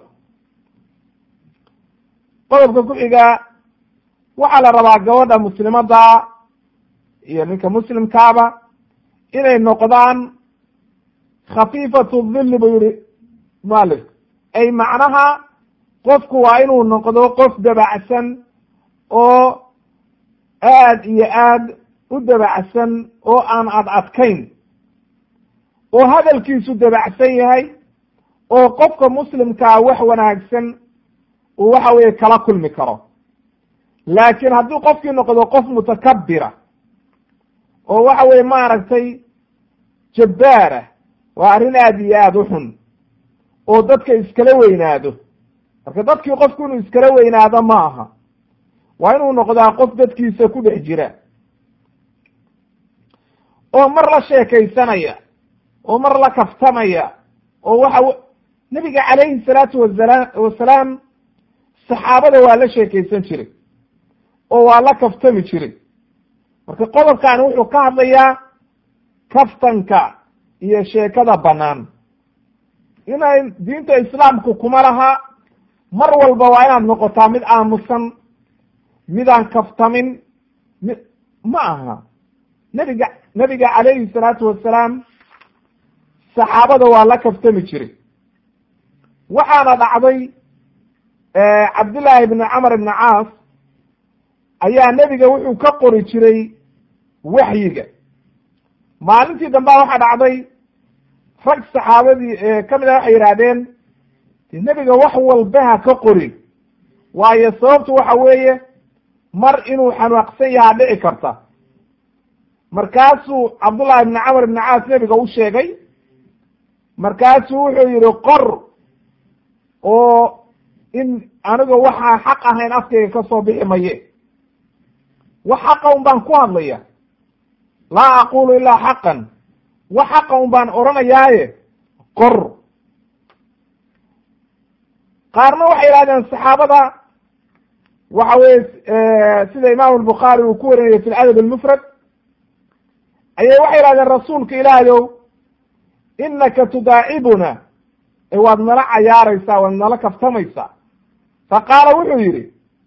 qodobka ku xiga waxaa la rabaa gabadha muslimadda iyo ninka muslimkaaba inay noqdaan khafiifatu dhilli buu yihi mualif ay macnaha qofku waa inuu noqdo qof dabacsan oo aad iyo aad u dabacsan oo aan ad adkayn oo hadalkiisu dabacsan yahay oo qofka muslimkaa wax wanaagsan uu waxa weeye kala kulmi karo laakiin haddii qofkii noqdo qof mutakabira oo waxa weye maaragtay jabbaara waa arrin aad iyo aad u xun oo dadka iskala weynaado marka dadkii qofku inuu iskala weynaado ma aha waa inuu noqdaa qof dadkiisa ku dhex jira oo mar la sheekaysanaya oo mar la kaftamaya oo waxa nebiga calayhi salaatu wasala wasalaam saxaabada waa la sheekaysan jiray oo waa la kaftami jiray marka qodobkaani wuxuu ka hadlayaa kaftanka iyo sheekada bannaan inay diinta islaamku kuma laha mar walba waa inaad noqotaa mid aamusan midaan kaftamin mi ma aha nebiga nebiga calayhi salaatu wasalaam saxaabada waa la kaftami jiray waxaana dhacday cabdullaahi ibni camar ibni caas ayaa nebiga wuxuu ka qori jiray waxyiga maalintii dambea waxaa dhacday rag saxaabadii ka mid a waxay yidhaahdeen nebiga wax walbaha ka qori waayo sababtu waxa weeye mar inuu xanaaqsan yahaa dhici karta markaasuu cabdullahi ibni camar ibni caas nebiga u sheegay markaasuu wuxuu yihi qor oo in aniga waxaa xaq ahayn afkayga ka soo bixi maye wax xaqa un baan ku hadlaya laa aqulu ilaa xaqan wax xaqa un baan odhanayaaye qor qaarna waxay yidhahdeen saxaabada waxa weye sida imaam albukhaari uu ku warinayay fi ladab almufrad ayay waxay yidhahdeen rasuulka ilaahayow inaka tudaacibuna ee waad nala cayaaraysaa waad nala kaftamaysaa faqaala wuxuu yidhi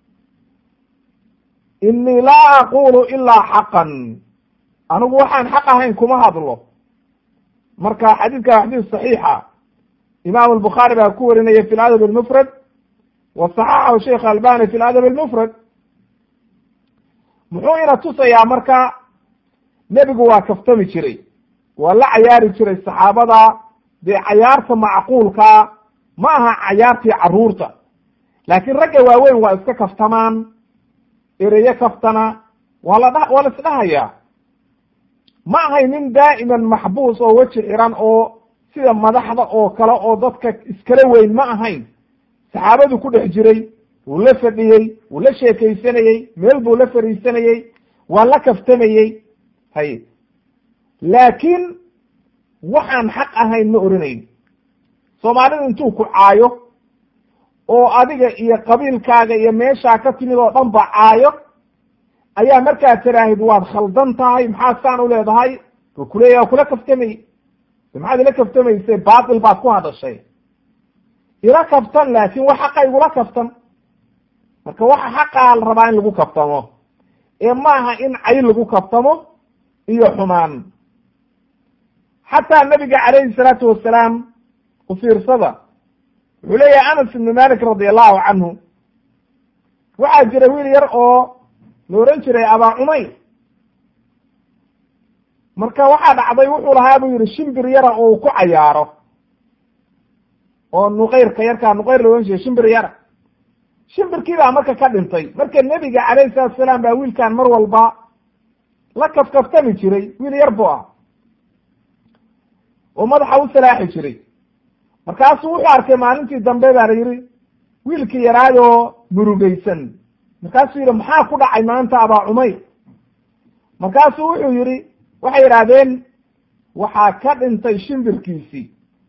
inii laa aqulu ilaa xaqan anigu waxaan xaq ahayn kuma hadlo marka xadiidka waa xadiis saxiixa imaamu albukhaari baa ku warinaya fi ladab almufrad wa saxaxahu sheikh albani fi ladab almufrad muxuu ina tusayaa marka nebigu waa kaftami jiray waa la cayaari jiray saxaabada dee cayaarta macquulkaa ma aha cayaartii carruurta laakiin ragga waaweyn waa iska kaftamaan ereyo kaftana waa la dha waa la isdhahayaa ma ahay nin daa'iman maxbuus oo weji xiran oo sida madaxda oo kale oo dadka iskala weyn ma ahayn saxaabadu ku dhex jiray wuu la fadhiyey wuu la sheekaysanayey meel buu la fariisanayey waa la kaftamayey hay laakiin waxaan xaq ahayn ma oranayn soomaalidu intuu ku caayo oo adiga iyo qabiilkaaga iyo meeshaa ka timid oo dhan ba caayo ayaa markaa tiraahid waad khaldan tahay maxaa saan u leedahay u kuleeya kula kaftamay maxaad ila kaftamaysay baatil baad ku hadashay ila kaftan laakin wax xaqa igula kaftan marka waxa xaqaa la rabaa in lagu kaftamo ee maaha in cay lagu kaftamo iyo xumaan xataa nabiga calayhi salaatu wasalaam u fiirsada wuxuu leeyahay anas ibnu malik radi allahu canhu waxaa jira wiil yar oo la ohan jiray abaa cumayr marka waxaa dhacday wuxuu lahaa buu yihi shimbir yara oo uu ku cayaaro oo nuqayrka yarkaa nuqayr la ohan jiray shimbir yara shimbirkii baa marka ka dhintay marka nebiga calayhi salatu salaam baa wiilkan mar walba la kafkaftami jiray wiil yar buu ah oo madaxa u salaaxi jiray markaasuu wuxuu arkay maalintii dambe baa la yidhi wiilkii yaraayoo murugaysan markaasuu yidhi maxaa ku dhacay maanta abaa cumayr markaasuu wuxuu yidhi waxay yidhaahdeen waxaa ka dhintay shimbirkiisii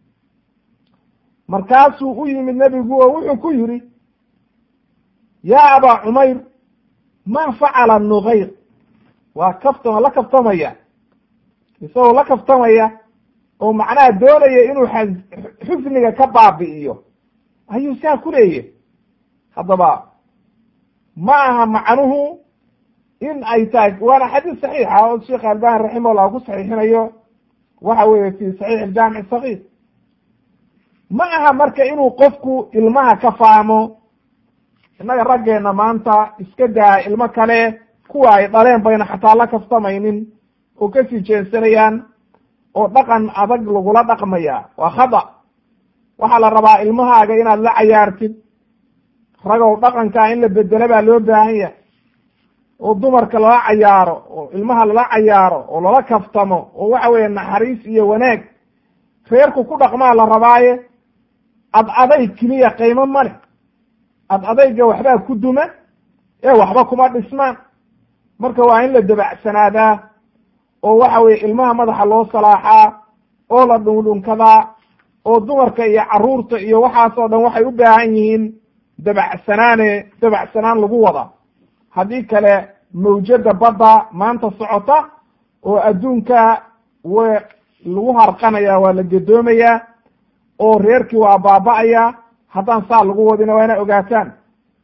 markaasuu u yimid nebigu oo wuxuu ku yidhi yaa abaa cumayr maa facala nuqayr waa kaftama la kaftamaya isagoo la kaftamaya oo macnaha doonaya inuu xusniga ka baabi'iyo ayuu saa ku leeyahy haddaba ma aha macnuhu in ay tahay waana xadiis saxiixa oo sheekh albani raximahullah ku saxiixinayo waxa weeye fi saxiix aljaamic sagiir ma aha marka inuu qofku ilmaha ka fahmo innaga raggeena maanta iska daa ilmo kale kuwa ay dhaleen bayna xataa la kaftamaynin oo kasii jeensanayaan oo dhaqan adag lagula dhaqmaya waa khada waxaa la rabaa ilmahaaga inaad la cayaartid ragow dhaqankaa in la bedelo baa loo baahan yahay oo dumarka lala cayaaro oo ilmaha lala cayaaro oo lala kaftamo oo waxa weeye naxariis iyo wanaag reerku ku dhaqmaa la rabaaye ad adayg keliya qiimo male ad adayga waxbaa ku duma ee waxba kuma dhismaan marka waa in la dabacsanaadaa oo waxa weye ilmaha madaxa loo salaaxaa oo la dhundhunkadaa oo dumarka iyo caruurta iyo waxaasoo dhan waxay u baahan yihiin dabacsanaane dabacsanaan lagu wada haddii kale mawjada badda maanta socota oo adduunka w lagu harqanaya waa la gedoomayaa oo reerkii waa baaba'aya haddaan saa lagu wadina waa ina ogaataan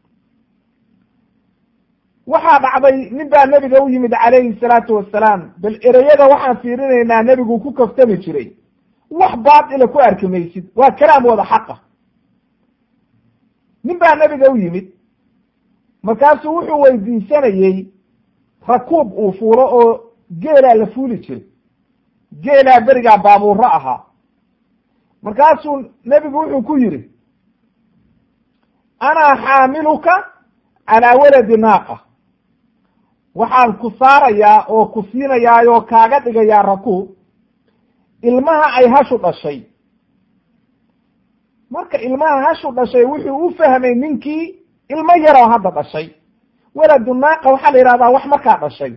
waxaa dhacday nin baa nebiga u yimid calayhi salaatu wasalaam bal ereyada waxaan fiirinaynaa nebigu ku kaftami jiray wax baatila ku arki maysid waa kalaam wada xaqa nin baa nebiga u yimid markaasuu wuxuu weydiisanayey rakuub uu fuulo oo geelaa la fuuli jiray geelaa berigaa baabuuro ahaa markaasuu nebigu wuxuu ku yidhi anaa xaamiluka calaa waladi naaqa waxaan ku saarayaa oo ku siinayaa oo kaaga dhigayaa rakuub ilmaha ay hashu dhashay marka ilmaha hashu dhashay wuxuu u fahmay ninkii ilmo yaroo hadda dhashay waladu naaqa waxaa la yidhahdaa wax markaa dhashay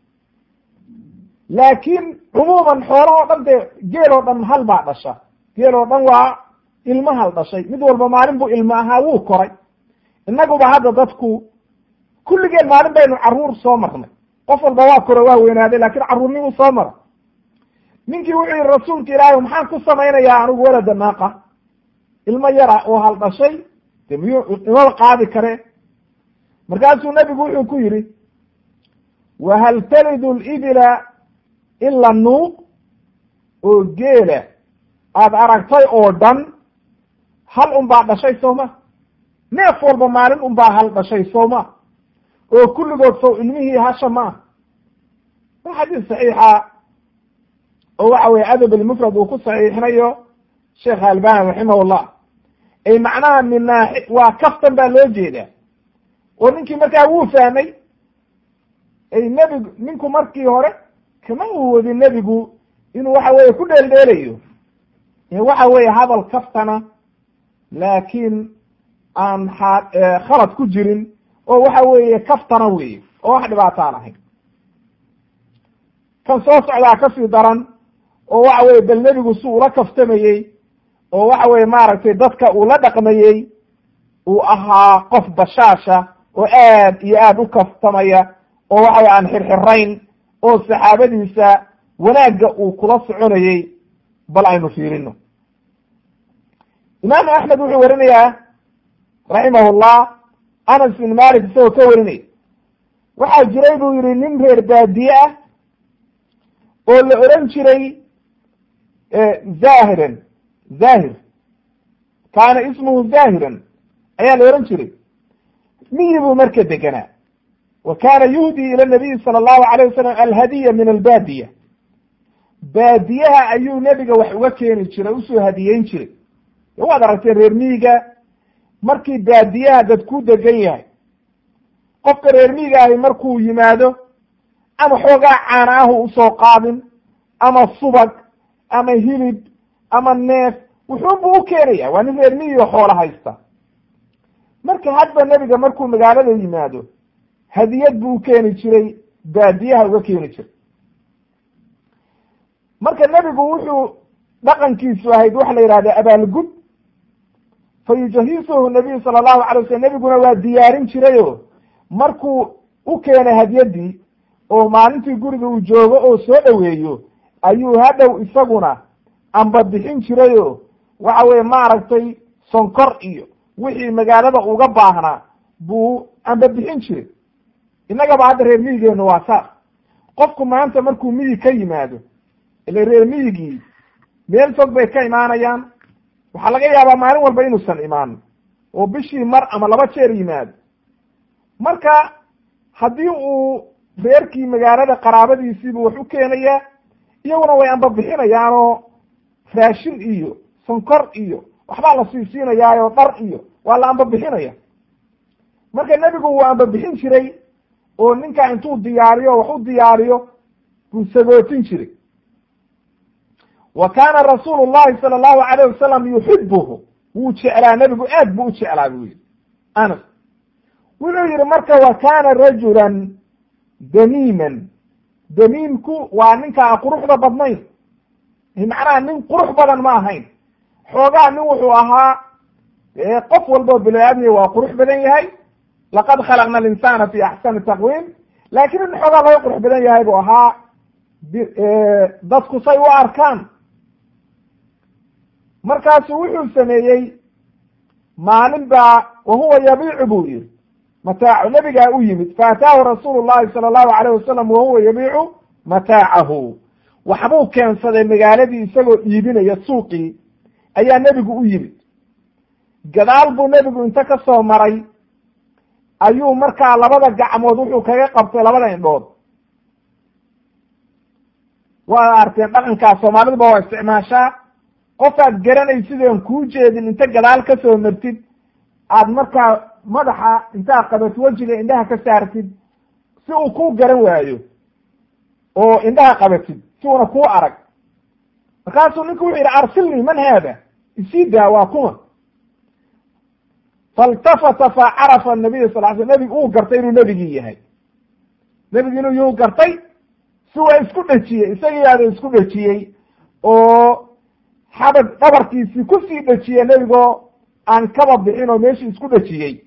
laakiin cumuuman xoolahoo dhan dee geel oo dhan hal baa dhasha geel oo dhan waa ilmo hal dhashay mid walba maalin buu ilmo ahaa wuu koray innaguba hadda dadku kulligeen maalin baynu carruur soo marnay qof walba waa koro waa weynaaday laakiin carruurnimuu soo mara ninkii wuxuu yihi rasuulka ilaahi maxaan ku samaynayaa anigu walada naaqa ilmo yara oo hal dhashay de miyuu imaba qaadi kare markaasuu nebigu wuxuu ku yidhi wa hal talidu libila ila nuuq oo geela aada aragtay oo dhan hal un baa dhashay sooma neef walba maalin un baa hal dhashay sooma oo kulligood sow ilmihii hasha ma ah waa xadiis saxiixa oo waxa weye adab almufrad uu ku saxiixinayo sheekh albani raximahullah ay macnaha min naaxi waa kaftan baa loo jeedaa oo ninkii markaa wuu fahmay ay nebigu ninku markii hore kama uu wadin nebigu inuu waxa weye ku dheeldheelayo waxa weye hadal kaftana laakiin aan a khalad ku jirin oo waxa weeye kaftana weeye oo wax dhibaataan ahayn kan soo socdaa kasii daran oo waxa weye bal nebigu si ula kaftamayey oo waxa weye maaragtay dadka uu la dhaqmayey uu ahaa qof bashaasha oo aad iyo aad u kaftamaya oo waxa weye aan xirxirayn oo saxaabadiisa wanaagga uu kula soconayey bal aynu fiirino imaamu axmed wuxuu warinayaa raximahullah anas bin malik isagoo ka warinaya waxaa jiray buu yihi nin reer baadiye ah oo la oran jiray zahiran zahir kaana ismuhu zahiran ayaa la ohan jiray miyi buu marka deganaa wa kaana yuhdii ila nabiyi sala allahu alayh wasalam alhadiya min albaadiya baadiyaha ayuu nebiga wax uga keeni jiray usoo hadiyeyn jiray waad aragteen reer miyiga markii baadiyaha dad ku degan yahay qofka reer miyiga ahi markuu yimaado ama xoogaa caana ahu usoo qaadin ama subag ama hilib ama neef wuxuunbu u keenaya waa nin reer miyiga xoola haysta marka hadba nebiga markuu magaalada yimaado hadiyad buu u keeni jiray baadiyaha uga keeni jiray marka nebigu wuxuu dhaqankiisu ahayd waxa la yidhahda abaalgud fa yujahisuhu nabiyu sala allahu alay wasalam nebiguna waa diyaarin jirayo markuu u keenay hadyaddii oo maalintii guriga uu joogo oo soo dhoweeyo ayuu hadhow isaguna amba bixin jirayo waxa weye maaragtay sonkor iyo wixii magaalada uga baahnaa buu amba bixin jiray innagaba hadda reer miyigeenu waa saas qofku maanta markuu miyig ka yimaado ile reer miyigii meel fog bay ka imaanayaan waxaa laga yaabaa maalin walba inuusan imaan oo bishii mar ama laba jeer yimaado marka haddii uu reerkii magaalada qaraabadiisiibu wax u keenayaa iyaguna way amba bixinayaanoo raashin iyo sonkor iyo waxbaa la siisiinayaayo dhar iyo waa la amba bixinaya marka nebigu wuu amba bixin jiray oo ninkaa intuu diyaariyo wax u diyaariyo buu sagootin jiray wa kaana rasuulu llahi sala allahu alayh wasalam yuxibuhu wuu jeclaa nebigu aad buu u jeclaa buu yihi anas wuxuu yihi marka wa kaana rajulan damiiman damiimku waa ninkaa quruxda badnayn macnaha nin qurux badan ma ahayn xoogaa nin wuxuu ahaa qof walboo bini aadmiya waa qurux badan yahay laqad khalaqna alinsana fi axsani taqwiim laakiin in xoogaa laga qurux badan yahay buu ahaa dadku say u arkaan markaasu wuxuu sameeyey maalin baa wahuwa yabiicu buu yihi mataacu nebigaa u yimid faataahu rasuulu llahi sala allahu alayh wasalam wahuwa yabiicu mataacahu waxbuu keensaday magaaladii isagoo iibinaya suuqii ayaa nebigu u yimid gadaal buu nebigu inta ka soo maray ayuu markaa labada gacmood wuxuu kaga qabtay labada indhood waa arteen dhaqankaa soomaaliduba waa isticmaashaa qofaad garanaysideen kuu jeedin inta gadaal ka soo martid aad markaa madaxa intaad qabat wejiga indhaha ka saartid si uu kuu garan waayo oo indhaha qabatid si una kuu arag markaasuu ninku wuxuu yidhi arsilnii man haada isii daa waa kuma faltafata fa carafa nabiy sal sl nebigu uu gartay inuu nebigii yahay nebigi inuu yuu gartay si waa isku dhejiyey isagiiaada isku dhejiyey oo xabad dhabarkiisii kusii dhejiye nebigoo aan kaba bixin oo meeshii isku dhejiyey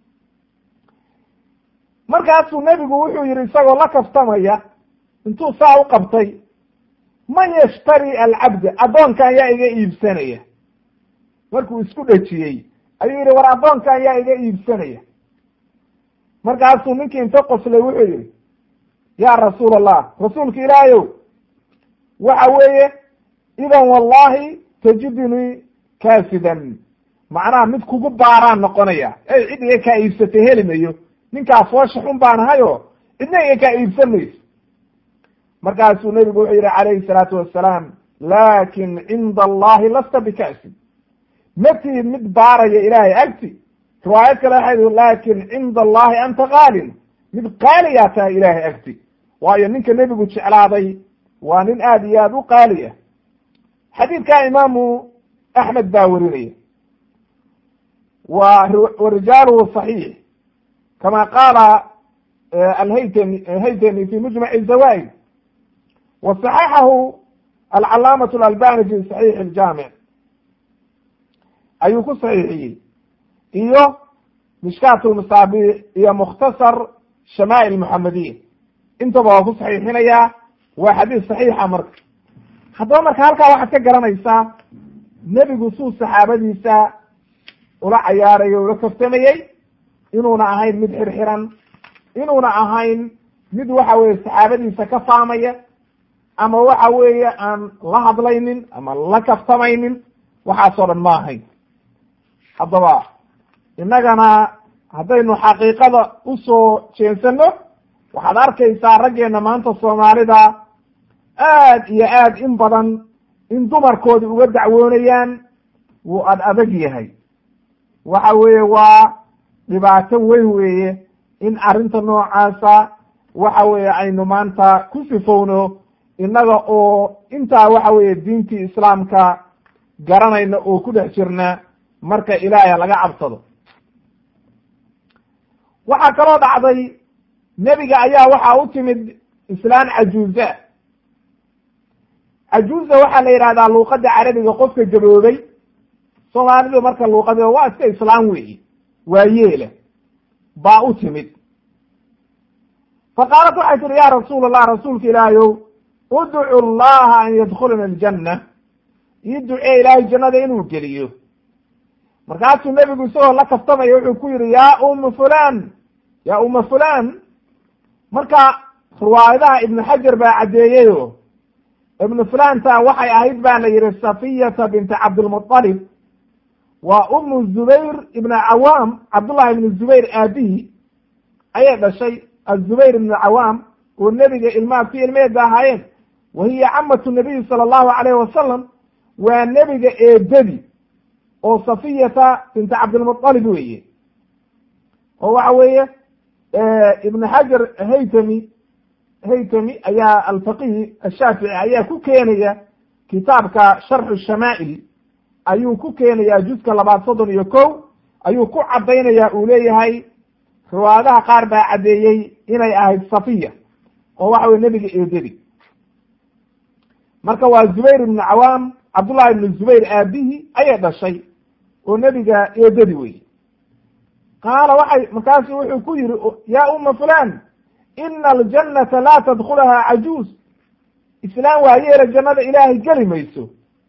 markaasuu nebigu wuxuu yihi isagoo la kaftamaya intuu saa u qabtay man yashtari alcabda addoonkan yaa iga iibsanaya markuu isku dhejiyey ayuu yihi war addoonkan yaa iga iibsanaya markaasuu ninkii inta qoslay wuxuu yihi ya rasuul allah rasuulka ilaahayow waxa weeye idan wallahi tajidunii kaasidan macnaha mid kugu baaraan noqonaya ey cid iga kaa iibsatay heli mayo ninkaa foosha xun baan ahayo cidna iga kaa iibsan mayso markaasuu nebigu wuxuu yihi calayhi salaatu wassalaam laakin cinda allahi lasta bika'sin ma tihid mid baaraya ilaahay agti riwaayad kale waxay laakin cinda allahi anta qaalin mid qaaliyaa tahay ilaahay agti waayo ninka nebigu jeclaaday waa nin aad iyo aad u qaali ah xadiidkaa imaamu axmed baa werinaya wa rijaaluhu صaxiix kama qaala alhaytami haytami fi mujmac zawa'id wa صaxaxahu alcalaamaة اlalbani fi صaxiix اljaamic ayuu ku saxiixiyey iyo mishkaat lmasaabiix iyo mukhtasar shamaa'il muxamadiya intaba waa ku saxiixinayaa waa xadiis saxiixa marka haddaba marka halkaa waxaad ka garanaysaa nebigu suu saxaabadiisa ula cayaarayo ula kaftamayey inuuna ahayn mid xirxiran inuuna ahayn mid waxa weye saxaabadiisa ka faamaya ama waxa weeye aan la hadlaynin ama la kaftamaynin waxaasoo dhan ma ahayn haddaba innagana haddaynu xaqiiqada usoo jeensano waxaad arkaysaa raggeena maanta soomaalida aad iyo aad in badan in dumarkoodi uga dacwoonayaan wuu ad adag yahay waxa weeye waa dhibaato weyn weeye in arrinta noocaasa waxa weeye aynu maanta ku sifowno innaga oo intaa waxa weeye diintii islaamka garanayna oo ku dhex jirna marka ilaahay laga cabsado waxaa kaloo dhacday nebiga ayaa waxaa u timid islaan cajuuza cajuuza waxaa la yidhahdaa luuqada carabiga qofka gaboobay soomaalidu marka luuqada waa iska islaam weyi waa yeele baa u timid fa qaalat waxay tihi ya rasuul allah rasuulka ilaahayow udcu llaha an yadkulana aljanna ii ducee ilaahay jannada inuu geliyo markaasuu nebigu isagoo la kaftamaya wuxuu ku yihi ya uma fulan ya uma fulan marka riwaayadaha ibnu xajar baa caddeeyeyo ibnu fulanta waxay ahayd baa la yihi safiyata binti cabdilmuطalib waa umu zubayr ibna cawaam cabdullahi ibnu zubayr aabihi ayay dhashay azubayr ibnu cawaam oo nebiga ilmaha ku ilmeeda ahaayeen wa hiya camatu nabiyi sala allahu alayh wasalam waa nebiga eedadi oo safiyata binti cabdilmuطalib weeye oo waxa weeye ibn xajar haytami haytami ayaa alfaqih ashaafici ayaa ku keenaya kitaabka sharxu shamaa'il ayuu ku keenaya juska labaad soddon iyo ko ayuu ku caddaynaya uu leeyahay riwaayadaha qaar baa caddeeyey inay ahayd safiya oo waxa weye nebiga eedadi marka waa zubayr ibnu cawaam cabdullahi ibnu zubayr aabihi ayay dhashay oo nebiga eedadi wey qaala waxay markaasu wuxuu ku yihi ya uma fulan ina aljannata laa tadkulahaa cajuuz islaam waa yeela jannada ilaahay geli mayso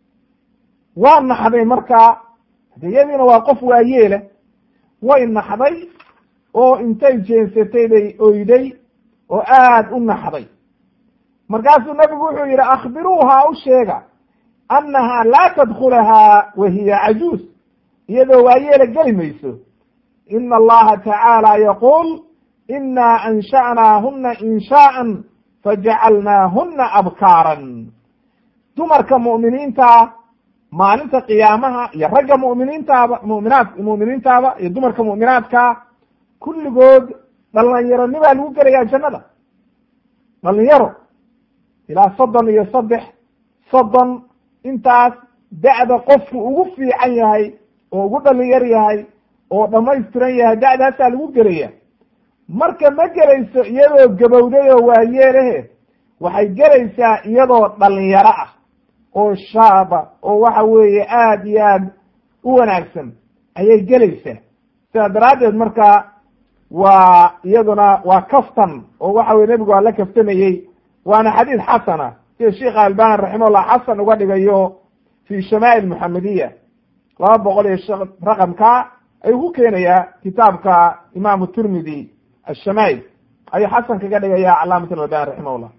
waa naxday markaa hadeyadiina waa qof waa yeela way naxday oo intay jeensatay bay oyday oo aad u naxday markaasuu nabigu wuxuu yihi akhbiruuha u sheega annaha laa tadkulahaa wa hiya cajuuz iyadoo waa yeela geli mayso ina allaha tacaala yaquul ina ansha'naahuna inshaa'an fajacalnaahuna abkaaran dumarka mu'miniinta maalinta qiyaamaha iyo ragga mu'miniintaaba muminaad mu'miniintaaba iyo dumarka mu'minaadka kulligood dhalinyaronibaa lagu gelayaa jannada dhalinyaro ilaa soddon iyo saddex soddon intaas da'da qofku ugu fiican yahay oo ugu dhalinyar yahay oo dhamaystiran yahay da'daasaa lagu gelaya marka ma gelayso iyadoo gabowday oo waayeelahe waxay gelaysaa iyadoo dhalinyaro ah oo shaaba oo waxa weeye aad iyo aad u wanaagsan ayay gelaysaa sidaa daraaddeed marka waa iyaduna waa kaftan oo waxa weye nebigu waa la kaftamayey waana xadiid xasana sida sheikha albani raximahullah xasan uga dhigayo fi shamaa'il muxamediya laba boqol iyo raqamka ayuu ku keenayaa kitaabka imaamu tirmidi ashamaa'il ayuu xasan kaga dhigaya calaamat albani raximahullah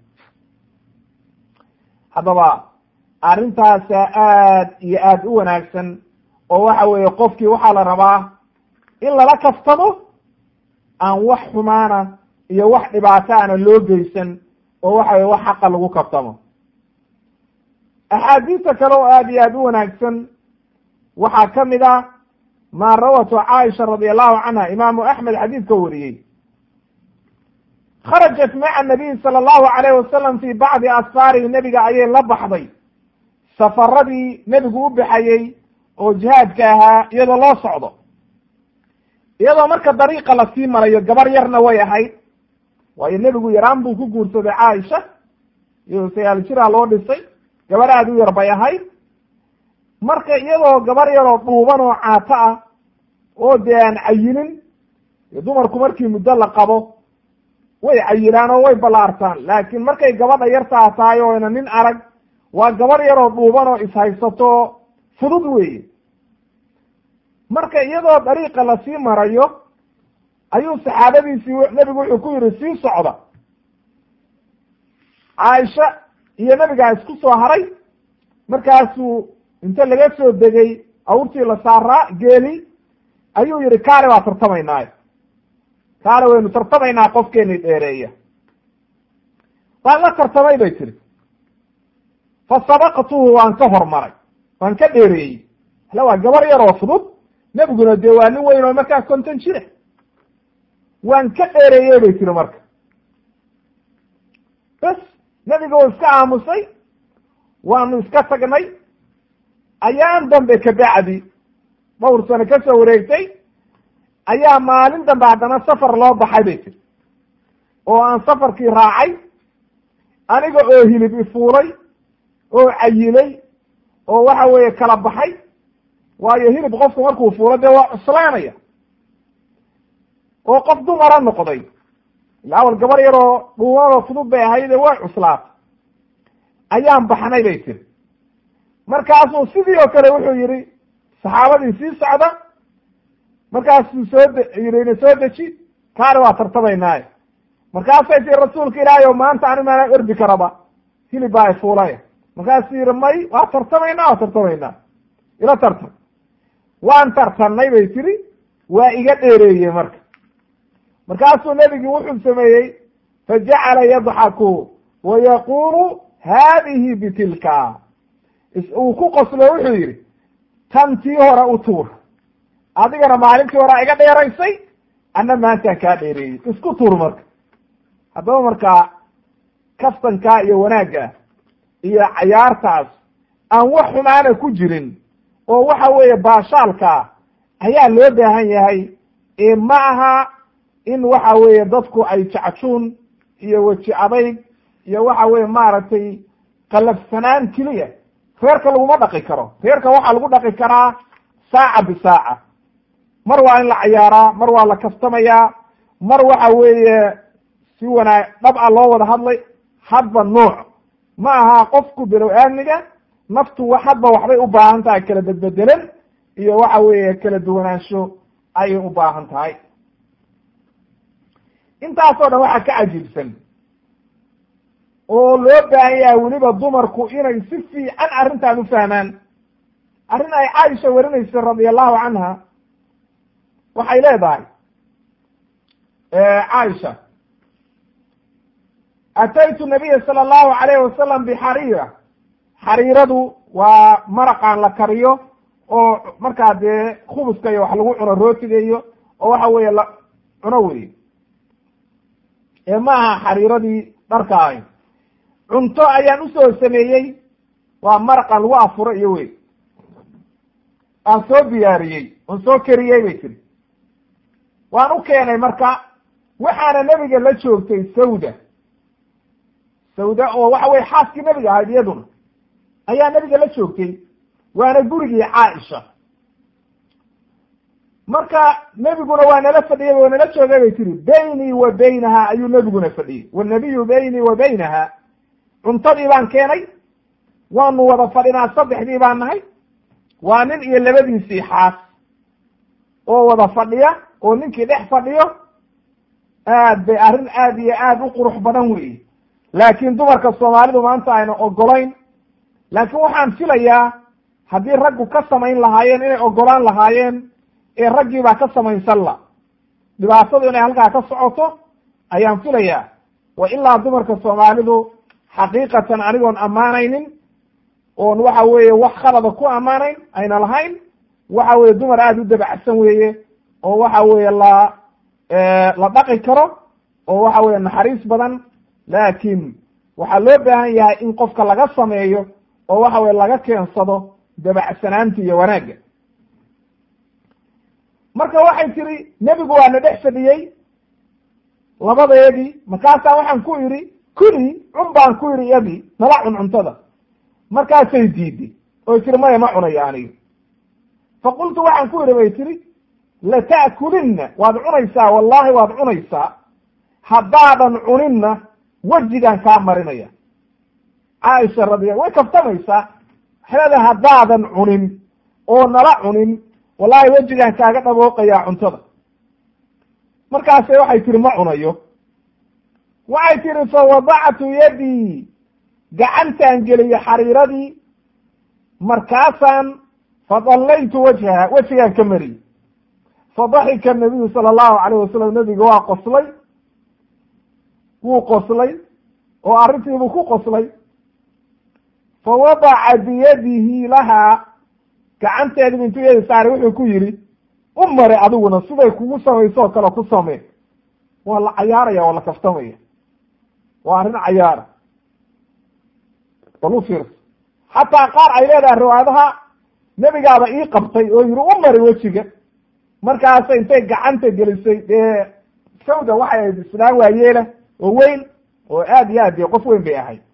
haddaba arrintaasa aad iyo aad u wanaagsan oo waxa weeye qofkii waxaa la rabaa in lala kaftamo aan wax xumaana iyo wax dhibaato ana loo geysan oo waxa weye wax xaqa lagu kaftamo axaadiista kale oo aad iyo aad u wanaagsan waxaa ka mid ah maa rawatu caaisha radi allahu canha imaamu axmed xadiidka wariyey kharajat maca nabiy sala allahu alayh wasalam fi bacdi asfaarihi nebiga ayay la baxday safaradii nebigu u baxayey oo jihaadka ahaa iyadoo loo socdo iyadoo marka dariiqa lasii marayo gabar yarna way ahayd waayo nebigu yaraan buu ku guursaday caaisha iyadoo sagaal jiraa loo dhisay gabar aad u yar bay ahayd marka iyadoo gabar yaroo dhuuban oo caato ah oo dee aan cayinin dumarku markii muddo la qabo way cayilaan oo way ballaartaan laakiin markay gabadha yartaa tahay oo ina nin arag waa gabar yaroo dhuuban oo ishaysato fudud weeye marka iyadoo dariiqa lasii marayo ayuu saxaabadiisii nebigu wuxuu ku yihi sii socda caaisha iyo nebigaa isku soo haray markaasuu inta laga soo degay awrtii la saaraa geeli ayuu yihi kaale waa tartamaynaayo kaale waynu tartamaynaa qofkeeni dheereeya waan la tartamay bay tiri fa sabaqtuhu waan ka hormaray waan ka dheereeyey hala waa gabar yar oo fudud nebiguna dee waa nin weyn oo markaa konton jira waan ka dheereeyey bay tiri marka bas nebiga uu iska aamusay waanu iska tagnay ayaan dambe kabacdi dhowr sano ka soo wareegtay ayaa maalin dambe haddana safar loo baxay bay tiri oo aan safarkii raacay aniga oo hilib ifuulay oo cayilay oo waxa weeye kala baxay waayo hilib qofku markuu fuulo dee waa cuslaanaya oo qof dumara noqday ila awal gabar yaroo dhuumanoo fudud bay ahaydee way cuslaatay ayaan baxnay bay tiri markaasuu sidii oo kale wuxuu yidhi saxaabadii sii socda markaasuu soo de yidhi ina soo deji kaani waa tartamaynaaye markaasay tii rasuulka ilaahay o maanta ani maanaan ordi karaba hilib baa ifuulaya markaasuu yidhi may waa tartamaynaa waa tartamaynaa ila tartam waan tartannay bay tiri waa iga dheereeyey marka markaasuu nebigi wuxuu sameeyey fajacala yadxaku wa yaqulu haadihi bitilka uu ku qoslo wuxuu yidhi tan tii hore u tuur adigana maalintii horea iga dheeraysay anna maantaan kaa dheereeyey isku tuur marka haddaba markaa kaftankaa iyo wanaagga iyo cayaartaas aan wax xumaana ku jirin oo waxa weeye baashaalkaa ayaa loo baahan yahay ee ma aha in waxa weeye dadku ay jacjuun iyo weji adayg iyo waxa weye maaragtay qalafsanaan keliya reerka laguma dhaqi karo reerka waxaa lagu dhaqi karaa saaca bisaaca mar waa in la cayaaraa mar waa la kaftamayaa mar waxa weeye si wanaag dhab a loo wada hadlay hadba nooc ma aha qofku bilow aamniga naftu wa hadba waxbay u baahan tahay kala bedbedelan iyo waxa weeye kala duwanaansho ayay u baahan tahay intaasoo dhan waxaa ka cajiibsan oo loo baahan yahay weliba dumarku inay si fiican arrintan u fahmaan arrin ay caaisha warinaysa radia allahu canha waxay leedahay caaisha ataytu nabiya sala allahu alayhi wasalam bixariira xariiradu waa maraqaan la kariyo oo markaa dee khubuska iyo wax lagu cuno rootiga iyo oo waxa weeye la cuno wey ee ma aha xariiradii dharka ahayn cunto ayaan usoo sameeyey waa maraqan lagu afuro iyo wey aan soo diyaariyey oon soo kariyey bay tiri waan u keenay marka waxaana nebiga la joogtay sawda sawda oo waxa weye xaaskii nebiga ahayd iyaduna ayaa nebiga la joogtay waana gurigii caaisha marka nebiguna waa nala fadhiyay waa nala joogay bay tiri baynii wa baynaha ayuu nebiguna fadhiyey wanabiyu baynii wa baynaha cuntadii baan keenay waanu wada fadhinaa saddexdii baan nahay waa nin iyo labadiisii xaas oo wada fadhiya oo ninkii dhex fadhiyo aad bay arrin aad iyo aad u qurux badan weyi laakiin dumarka soomaalidu maanta ayna ogolayn laakiin waxaan filayaa haddii raggu ka samayn lahaayeen inay ogolaan lahaayeen ee raggii baa ka samaysan la dhibaatadu inay halkaa ka socoto ayaan filayaa wa ilaa dumarka soomaalidu xaqiiqatan anigoon ammaanaynin oon waxa weeye wax khalada ku ammaanayn ayna lahayn waxa weye dumar aada u dabacsan weeye oo waxa weeye la la dhaqi karo oo waxa weye naxariis badan laakiin waxaa loo baahan yahay in qofka laga sameeyo oo waxa weye laga keensado dabacsanaanta iyo wanaagga marka waxay tiri nebigu waa na dhex fadhiyey labadeedii markaasaa waxaan ku idhi kuli cun baan ku idhi iyadii nala cun cuntada markaasay diiday oy tiri maya ma cunayo aniga faqultu waxaan ku idhi bay tiri lata'kulinna waad cunaysaa wallahi waad cunaysaa haddaadan cuninna wejigaan kaa marinaya caaisha radia way kaftamaysaa waxay leedahay haddaadan cunin oo nala cunin wallahi wejigaan kaaga dhabooqayaa cuntada markaase waxay tihi ma cunayo waxay tihi fa wadactu yadii gacantaan geliyo xariiradii markaasaan fadallaytu wajhaha wejigaan ka mariyey fadaxika nabiyu sala allahu alayh wasalam nebiga waa qoslay wuu qoslay oo arrintiibuu ku qoslay fa wadaca biyadihi lahaa gacanteedibu intuu iyada saaray wuxuu ku yidhi u mari adiguna siday kugu samayso oo kale ku samee waa la cayaaraya waa la kaftamaya waa arrin cayaara bal u fiirsa xataa qaar ay leedahay riwaayadaha nebigaaba ii qabtay oo yidhi u mari wejiga markaasa intay gacanta gelisay dee sawda waxay ahayd islaan waayeela oo weyn oo aad iyo aad dee qof weyn bay ahayd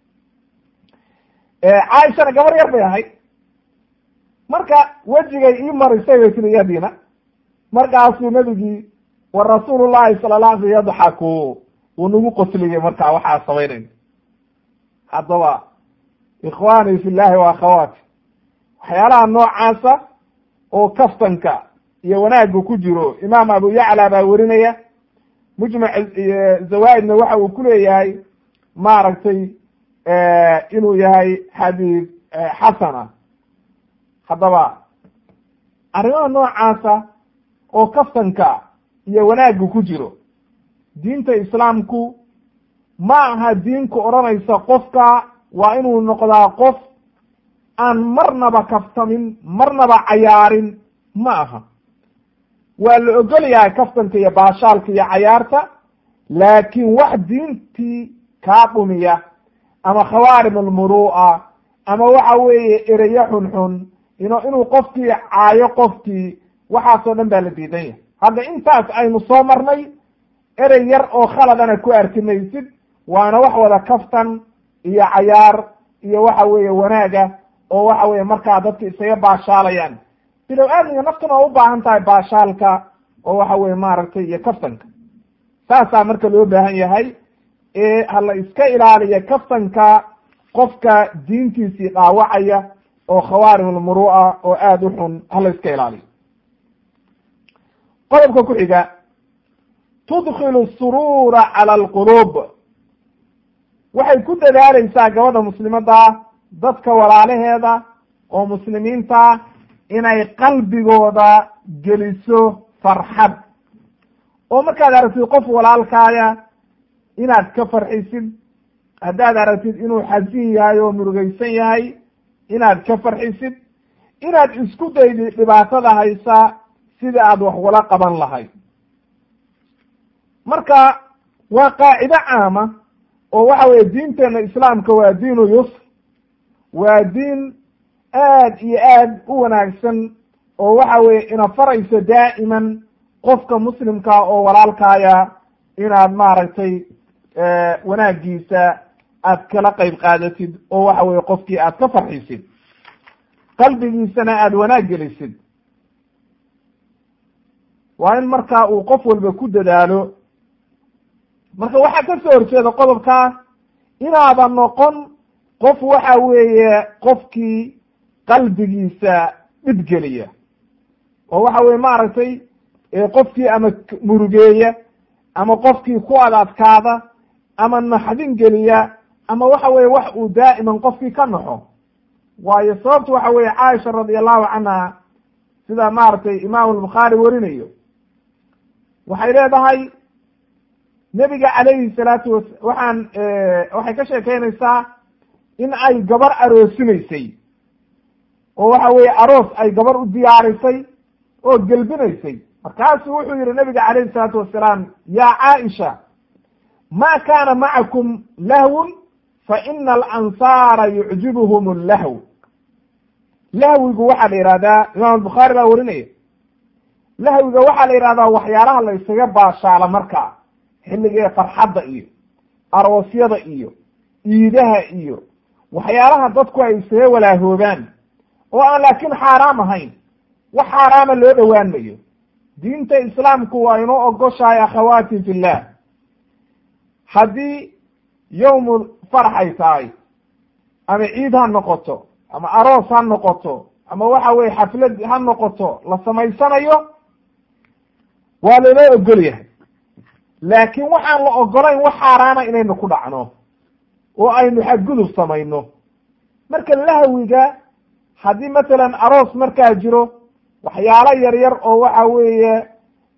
caaishana gabar yar bay ahayd marka wejigay ii marisay bay tiri iyadiina markaasuu nebigii wa rasuulu llahi sala la alay yadxaku wuu nagu qosliyey markaa waxaa samaynayna haddaba ikhwaanii fi llahi wa akhawaati waxyaalaha noocaasa oo kaftanka iyo wanaagga ku jiro imaam abu yacla baa werinaya mujmac zawaaidna waxa uu ku leeyahay maaragtay inuu yahay xadiid xasana haddaba arrimaha noocaasa oo kaftanka iyo wanaagga ku jiro diinta islaamku ma aha diinku odhanaysa qofka waa inuu noqdaa qof aan marnaba kaftamin marnaba cayaarin ma aha waa la ogol yahay kaftanka iyo baashaalka iyo cayaarta laakiin wax diintii kaa dhumiya ama khawaarim almuru'a ama waxa weeye ereyo xunxun ino inuu qofkii caayo qofkii waxaasoo dhan baa la diidan yahay hadda intaas aynu soo marnay erey yar oo khaladana ku arki maysid waana wax wada kaftan iyo cayaar iyo waxa weeye wanaaga oo waxa weeye markaa dadka isaga baashaalayaan bilow aadmiga naftuna waa u baahan tahay baashaalka oo waxa weye maaragtay iyo kaftanka saasaa marka loo baahan yahay ee hala iska ilaaliya kaftanka qofka diintiisii dhaawacaya oo khawaarim almuru'a oo aada u xun hala iska ilaaliyo qodobka ku xiga tudkilu suruura cala alquluub waxay ku dadaaleysaa gabadha muslimadda dadka walaalaheeda oo muslimiinta inay qalbigooda geliso farxad oo markaad aragtid qof walaalkaaya inaad ka farxisid haddaad aragtid inuu xasin yahay oo murugaysan yahay inaad ka farxisid inaad isku daydi dhibaatada haysa sida aad wax wala qaban lahayd marka waa qaacido caama oo waxa weye diinteena islaamka waa diinu yusr waa diin aad iyo aad u wanaagsan oo waxa weye ina farayso daa'iman qofka muslimkaa oo walaalkaaya inaad maaragtay wanaagiisa aad kala qayb qaadatid oo waxa weye qofkii aad ka farxisid qalbigiisana aada wanaag gelisid waa in markaa uu qof walba ku dadaalo marka waxaa ka soo horjeeda qodobkaa inaada noqon qof waxa weeye qofkii qalbigiisa dhibgeliya oo waxa weye maaragtay qofkii ama murugeeya ama qofkii ku adadkaada ama naxdin geliya ama waxa weye wax uu daa'iman qofkii ka naxo waayo sababtu waxa weye caaisha radi allahu canha sida maaragtay imaam albukhaari warinayo waxay leedahay nebiga calayhi salaatu wa waxaan waxay ka sheekeynaysaa in ay gabar aroosinaysay oo waxa weye aroos ay gabar u diyaarisay oo gelbinaysay markaasuu wuxuu yihi nabiga calayhi salaatu wasalaam ya caaisha ma kana macakum lahwun fa ina alansaara yucjibuhum allahw lahwigu waxaa la yihahdaa imaam albukhaari baa warinaya lahwiga waxaa la yihahdaa waxyaalaha la ysaga baashaala markaa xilligee farxadda iyo aroosyada iyo iidaha iyo waxyaalaha dadku ay isaga walaahoobaan oo aan laakiin xaaraam ahayn wax xaaraama loo dhowaan mayo diinta islaamku waa inoo ogoshahay akhawaati fillah haddii yowmu farx ay tahay ama ciid ha noqoto ama aroos ha noqoto ama waxa weye xaflad ha noqoto la samaysanayo waa lainoo ogol yahay laakiin waxaan la ogolayn wax xaaraana inaynu ku dhacno oo aynu xadgudub samayno marka lahwiga haddii masalan aroos markaa jiro waxyaalo yar yar oo waxa weeye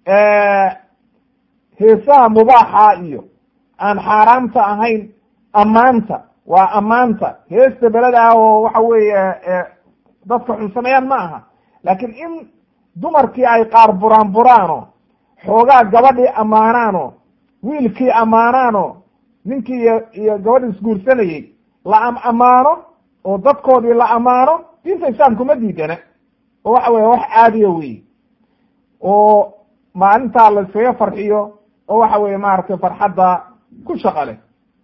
heesaha mubaaxa iyo aan xaaraamta ahayn ammaanta waa ammaanta heesta beleda ah oo waxa weeye dadka xun sameeyaan ma aha laakiin in dumarkii ay qaar buraan buraano xoogaa gabadhii ammaanaano wiilkii ammaanaano ninkii iyo iyo gabadhi isguursanayey la am ammaano oo dadkoodii la ammaano diinta islaamku ma diidana oo waxa weye wax caadiya wey oo maalintaa la iskaga farxiyo oo waxa weye maaragtay farxadda ku shaqale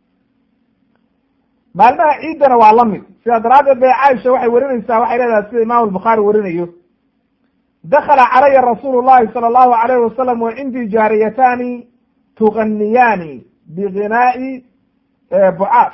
maalmaha ciiddana waa la mid sidaa daraaddeed bay caaisha waxay warinaysaa waxay leedahay sida imaamu albukhaari warinayo dakala calaya rasuulu llahi sala allahu alayhi wasalam wa cindii jaariyataani tuganiyaani biginaa'i bucaad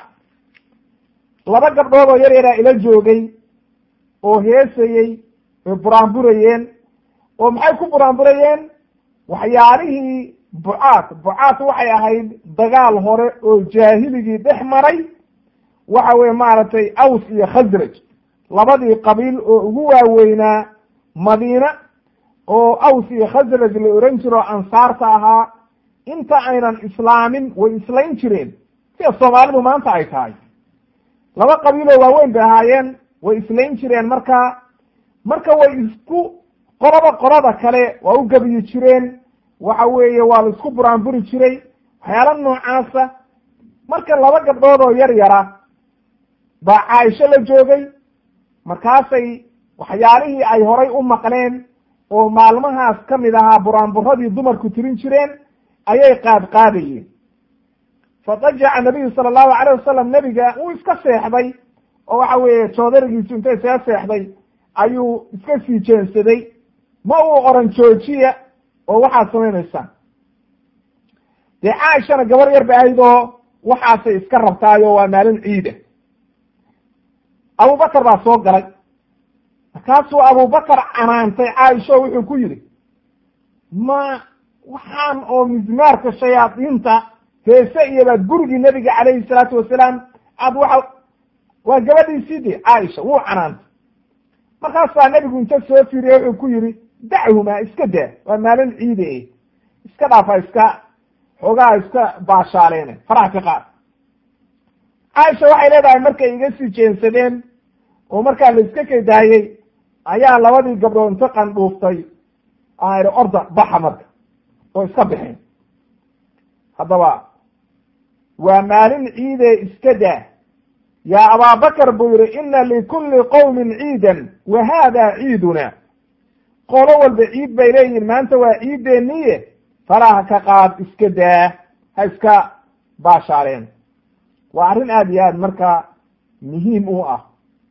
laba gabdhood oo yar yaraa ila joogay oo heesayey oy buraanburayeen oo maxay ku buraanburayeen waxyaalihii bucaad bucaad waxay ahayd dagaal hore oo jaahiligii dhex maray waxa weye maaragtay aws iyo khasraj labadii qabiil oo ugu waaweynaa madiina oo aws iyo khasraj la oran jiro ansaarta ahaa inta aynan islaamin way islayn jireen sida soomaalidu maanta ay tahay laba qabiiloo waaweyn bay ahaayeen way islayn jireen marka marka way isku qolaba qolada kale waa u gabiyi jireen waxa weeye waa la isku buraanburi jiray waxyaala noocaasa marka laba gabdhood oo yar yara baa caaisho la joogay markaasay waxyaalihii ay horay u maqleen oo maalmahaas ka mid ahaa buraanburadii dumarku tirin jireen ayay qaad qaadayeen fadajaca nabiyu sala allahu alayh wasalam nebiga wuu iska seexday oo waxa weeye joodarigiisu inta isaga seexday ayuu iska sii jeensaday ma uu oran joojiya oo waxaad samaynaysaan dee caaishana gabar yar ba ahayd oo waxaasay iska rabtaayo waa maalin ciida abubakar baa soo galay markaasuu abubakar canaantay caaisha oo wuxuu ku yidhi ma waxaan oo mismaarka shayaadiinta heese iyo baad gurigii nebiga calayhi salaatu wasalaam aad waxa waa gabadhiisii de caaisha wuu canaantay markaasaa nebigu inta soo fiiriye wuxuu ku yidhi dachumaa iska daa waa maalin ciide iska dhaafa iska xoogaha iska baashaaleene faraha ka qaad caaisha waxay leedahay markay iga sii jeensadeen oo markaa la iska kaydaayey ayaa labadii gabdhood inta qandhuuftay aan idhi orda baxa marka oo iska bixeen haddaba waa maalin ciidee iska daa yaa abaabakar buu yihi ina likulli qowmin ciidan wa haada ciiduna qolo walba ciid bay leeyihin maanta waa ciideeniye faraha ka qaad iska daa ha iska baashaaleen waa arrin aada iyo aad marka muhiim u ah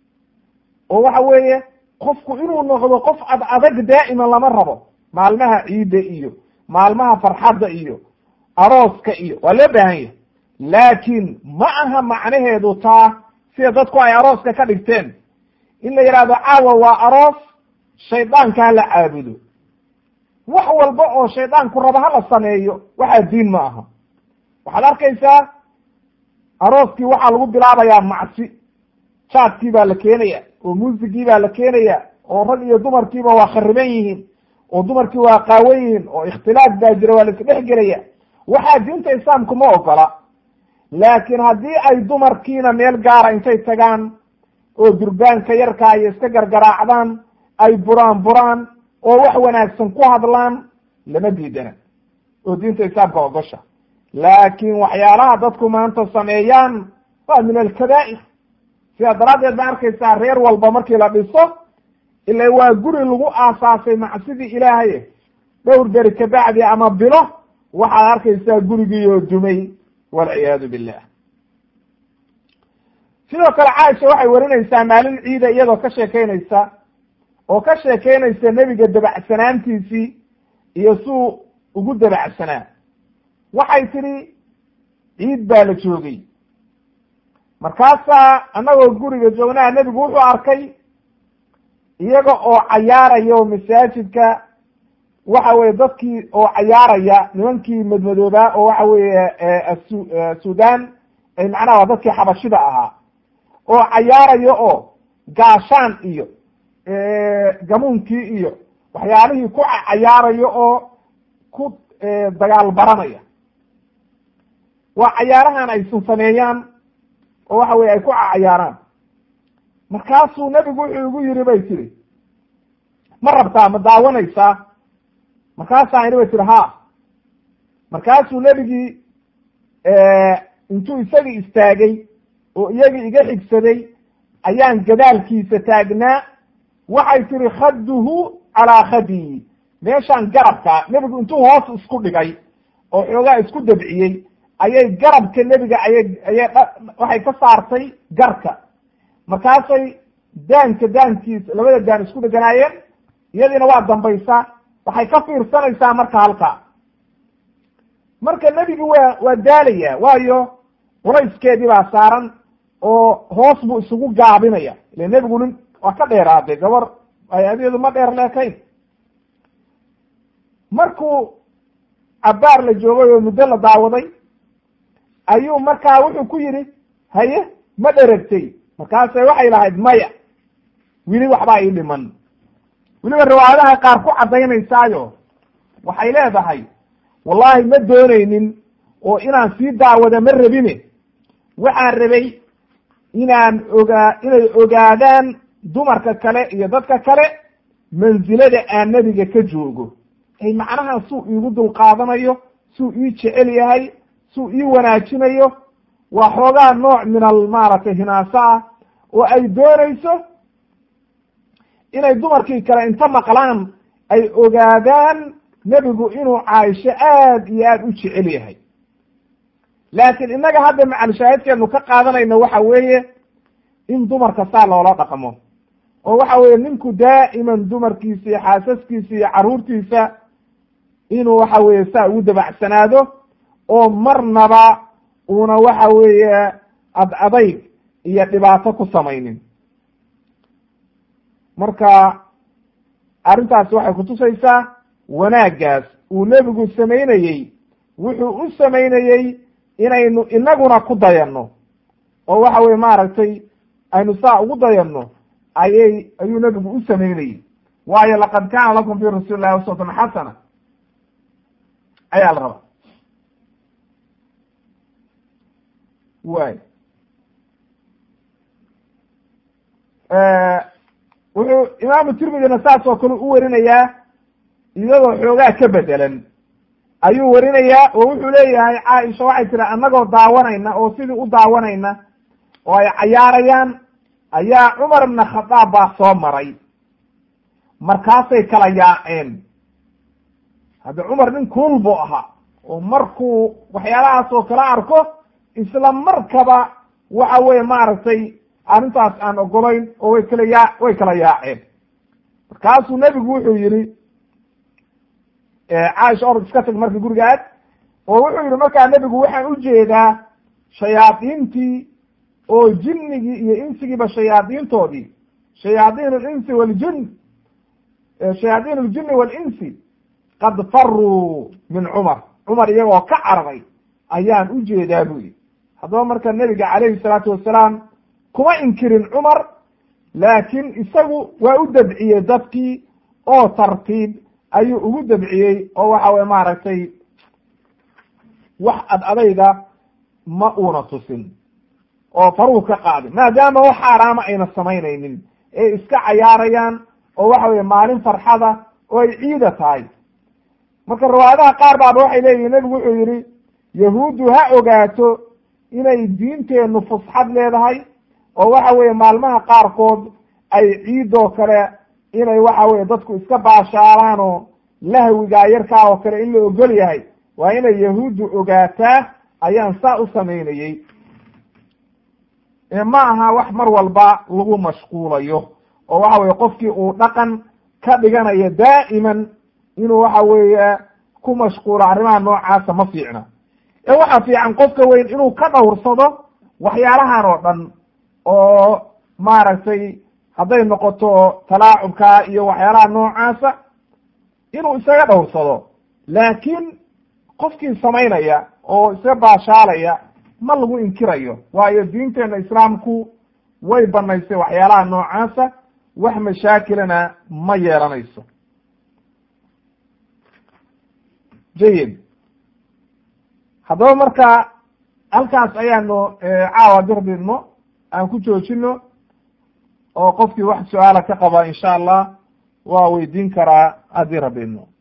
oo waxa weeye qofku inuu noqdo qof ad adag daa'iman lama rabo maalmaha ciidda iyo maalmaha farxadda iyo arooska iyo waa loo baahan yahay laakiin ma aha macnaheedu taa sida dadku ay arooska ka dhigteen in la yidhahdo caawa waa aroos shaydaanka ha la caabudo wax walba oo shaydaanku raba ha la sameeyo waxaa diin ma aha waxaad arkaysaa arooskii waxaa lagu bilaabayaa macsi jaadkii baa la keenaya oo muusigii baa la keenaya oo rag iyo dumarkiiba waa khariban yihiin oo dumarkii waa qaawan yihiin oo ikhtilaaf baa jira waa la isdhex gelaya waxaa diinta islaamku ma ogola laakiin haddii ay dumarkiina meel gaara intay tagaan oo durbaanka yarkaa iyo iska gargaraacdaan ay buraan buraan oo wax wanaagsan ku hadlaan lama diidana oo diinta islaamka ogosha laakiin waxyaalaha dadku maanta sameeyaan waa min alkabaa'ir sidaa daraaddeed ba arkaysaa reer walba markii la dhiso ila waa guri lagu aasaasay macsidii ilaahay dhowr beri kabacdi ama bilo waxaad arkaysaa gurigiioo dumay walciyaadu billah sidoo kale caaisha waxay warinaysaa maalin ciida iyadoo ka sheekeynaysa oo ka sheekeynaysa nebiga dabacsanaantiisii iyo suu ugu dabacsanaa waxay tidhi ciid baa la joogay markaasaa annagoo guriga joognaha nebigu wuxuu arkay iyaga oo cayaaraya oo masaajidka waxa weye dadkii oo cayaaraya nimankii madmadoobaa oo waxa weeye sudan ay macnaha waa dadkii xabashida ahaa oo cayaaraya oo gaashaan iyo gamuunkii iyo waxyaalihii ku cayaaraya oo ku dagaal baranaya waa cayaarahan aysan sameeyaan oo waxa weye ay ku cayaaraan markaasuu nebigu wuxuu igu yidhi bay tiri ma rabtaa ma daawanaysaa markaasaa ini bay tihi ha markaasuu nebigii intuu isagii istaagay oo iyagii iga xigsaday ayaan gadaalkiisa taagnaa waxay tihi khadduhu calaa khadii meeshaan garabka nebigu intuu hoos isku dhigay oo xoogaa isku dabciyey ayay garabka nebiga ayay ayay waxay ka saartay garka markaasay daanka daankiisa labada daan isku dheganaayeen iyadiina waa dambaysaa waxay ka fiirsanaysaa marka halkaa marka nebigi waa waa daalaya waayo culayskeedii baa saaran oo hoos buu isugu gaabinaya ile nebigu nin waa ka dheeraaday gabar ay adeedu ma dheer leekayn markuu cabbaar la joogay oo muddo la daawaday ayuu markaa wuxuu ku yidhi haye ma dheragtay markaase waxay lahayd maya weli waxbaa ii dhiman weliba riwaayadaha qaar ku caddaynaysaayo waxay leedahay wallaahi ma doonaynin oo inaan sii daawada ma rabine waxaan rabay inaan ogaa inay ogaadaan dumarka kale iyo dadka kale mansilada aan nebiga ka joogo ay macnaha suu iigu dulqaadanayo suu ii jecel yahay suu ii wanaajinayo waa xoogaa nooc min al maaragtay hinaaso ah oo ay doonayso inay dumarkii kale inta maqlaan ay ogaadaan nebigu inuu caaisho aad iyo aad u jecel yahay laakiin innaga hadda macalshaahidkeenu ka qaadanayno waxa weeye in dumarka saa loola dhaqmo oo waxa weeye ninku daa'iman dumarkiisa iyo xaasaskiisa iyo carruurtiisa inuu waxa weeye saa ugu dabacsanaado oo marnaba uuna waxa weeye ad adayg iyo dhibaato ku samaynin marka arrintaasi waxay kutusaysaa wanaaggaas uu nebigu samaynayey wuxuu u samaynayey inaynu inaguna ku dayanno oo waxa weye maaragtay aynu saa ugu dayanno ayay ayuu nebigu u samaynayey waayo laqad kaana lakum fi rasuuli llahi uswatun xasana ayaa la rabaa way wuxuu imaamu tirmidina saas oo kale u warinayaa iyadoo xoogaa ka bedelan ayuu warinayaa oo wuxuu leeyahay caaisha waxay tiri annagoo daawanayna oo sidii u daawanayna oo ay cayaarayaan ayaa cumar ibna khadaab baa soo maray markaasay kala yaaceen hadda cumar nin kuul buu ahaa oo markuu waxyaalahaas oo kala arko isla markaba waxa weye maaragtay arrintaas aan ogolayn oo way kala yaa way kala yaaceen markaasuu nebigu wuxuu yihi caaisha orod iska tag marka guriga aad oo wuxuu yihi markaa nebigu waxaan ujeedaa shayaadiintii oo jinnigii iyo insigiiba shayaadiintoodii shayaadiin alinsi waljin shayaadiin aljini waalinsi qad faruu min cumar cumar iyagoo ka cararay ayaan ujeedaa bu yihi haddaba marka nebiga calayhi salaatu wasalaam kuma inkirin cumar laakiin isagu waa u dabciyey dadkii oo tartiib ayuu ugu dabciyey oo waxa weye maaragtay wax ad adayga ma uuna tusin oo faruu ka qaadin maadaama wax xaaraama ayna samaynaynin ee iska cayaarayaan oo waxa weye maalin farxada oo ay ciida tahay marka riwaayadaha qaar baaba waxay leeyihin nebigu wuxuu yihi yahuuddu ha ogaato inay diinteennu fusxad leedahay oo waxa weeye maalmaha qaarkood ay ciidoo kale inay waxa weye dadku iska baashaalaan oo lahwigaa yarkaa oo kale in la ogol yahay waa inay yahuuddu ogaataa ayaan saa u samaynayey ma aha wax mar walba lagu mashquulayo oo waxa weye qofkii uu dhaqan ka dhiganayo daa'iman inuu waxa weeye ku mashquulo arrimaha noocaasa ma fiicna ee waxa fiican qofka weyn inuu ka dhowrsado waxyaalahan oo dhan oo maaragtay hadday noqoto talaacubka iyo waxyaalaha noocaasa inuu isaga dhowrsado laakiin qofkii samaynaya oo iska baashaalaya ma lagu inkirayo waayo diinteena islaamku way banaysay waxyaalaha noocaasa wax mashaakilana ma yeelanayso jayid haddaba marka halkaas ayaanu caawa dirdidno aan ku joojino oo qofkii wax su-aala ka qaba insha allah waa weydiin karaa haddii rabbi idmo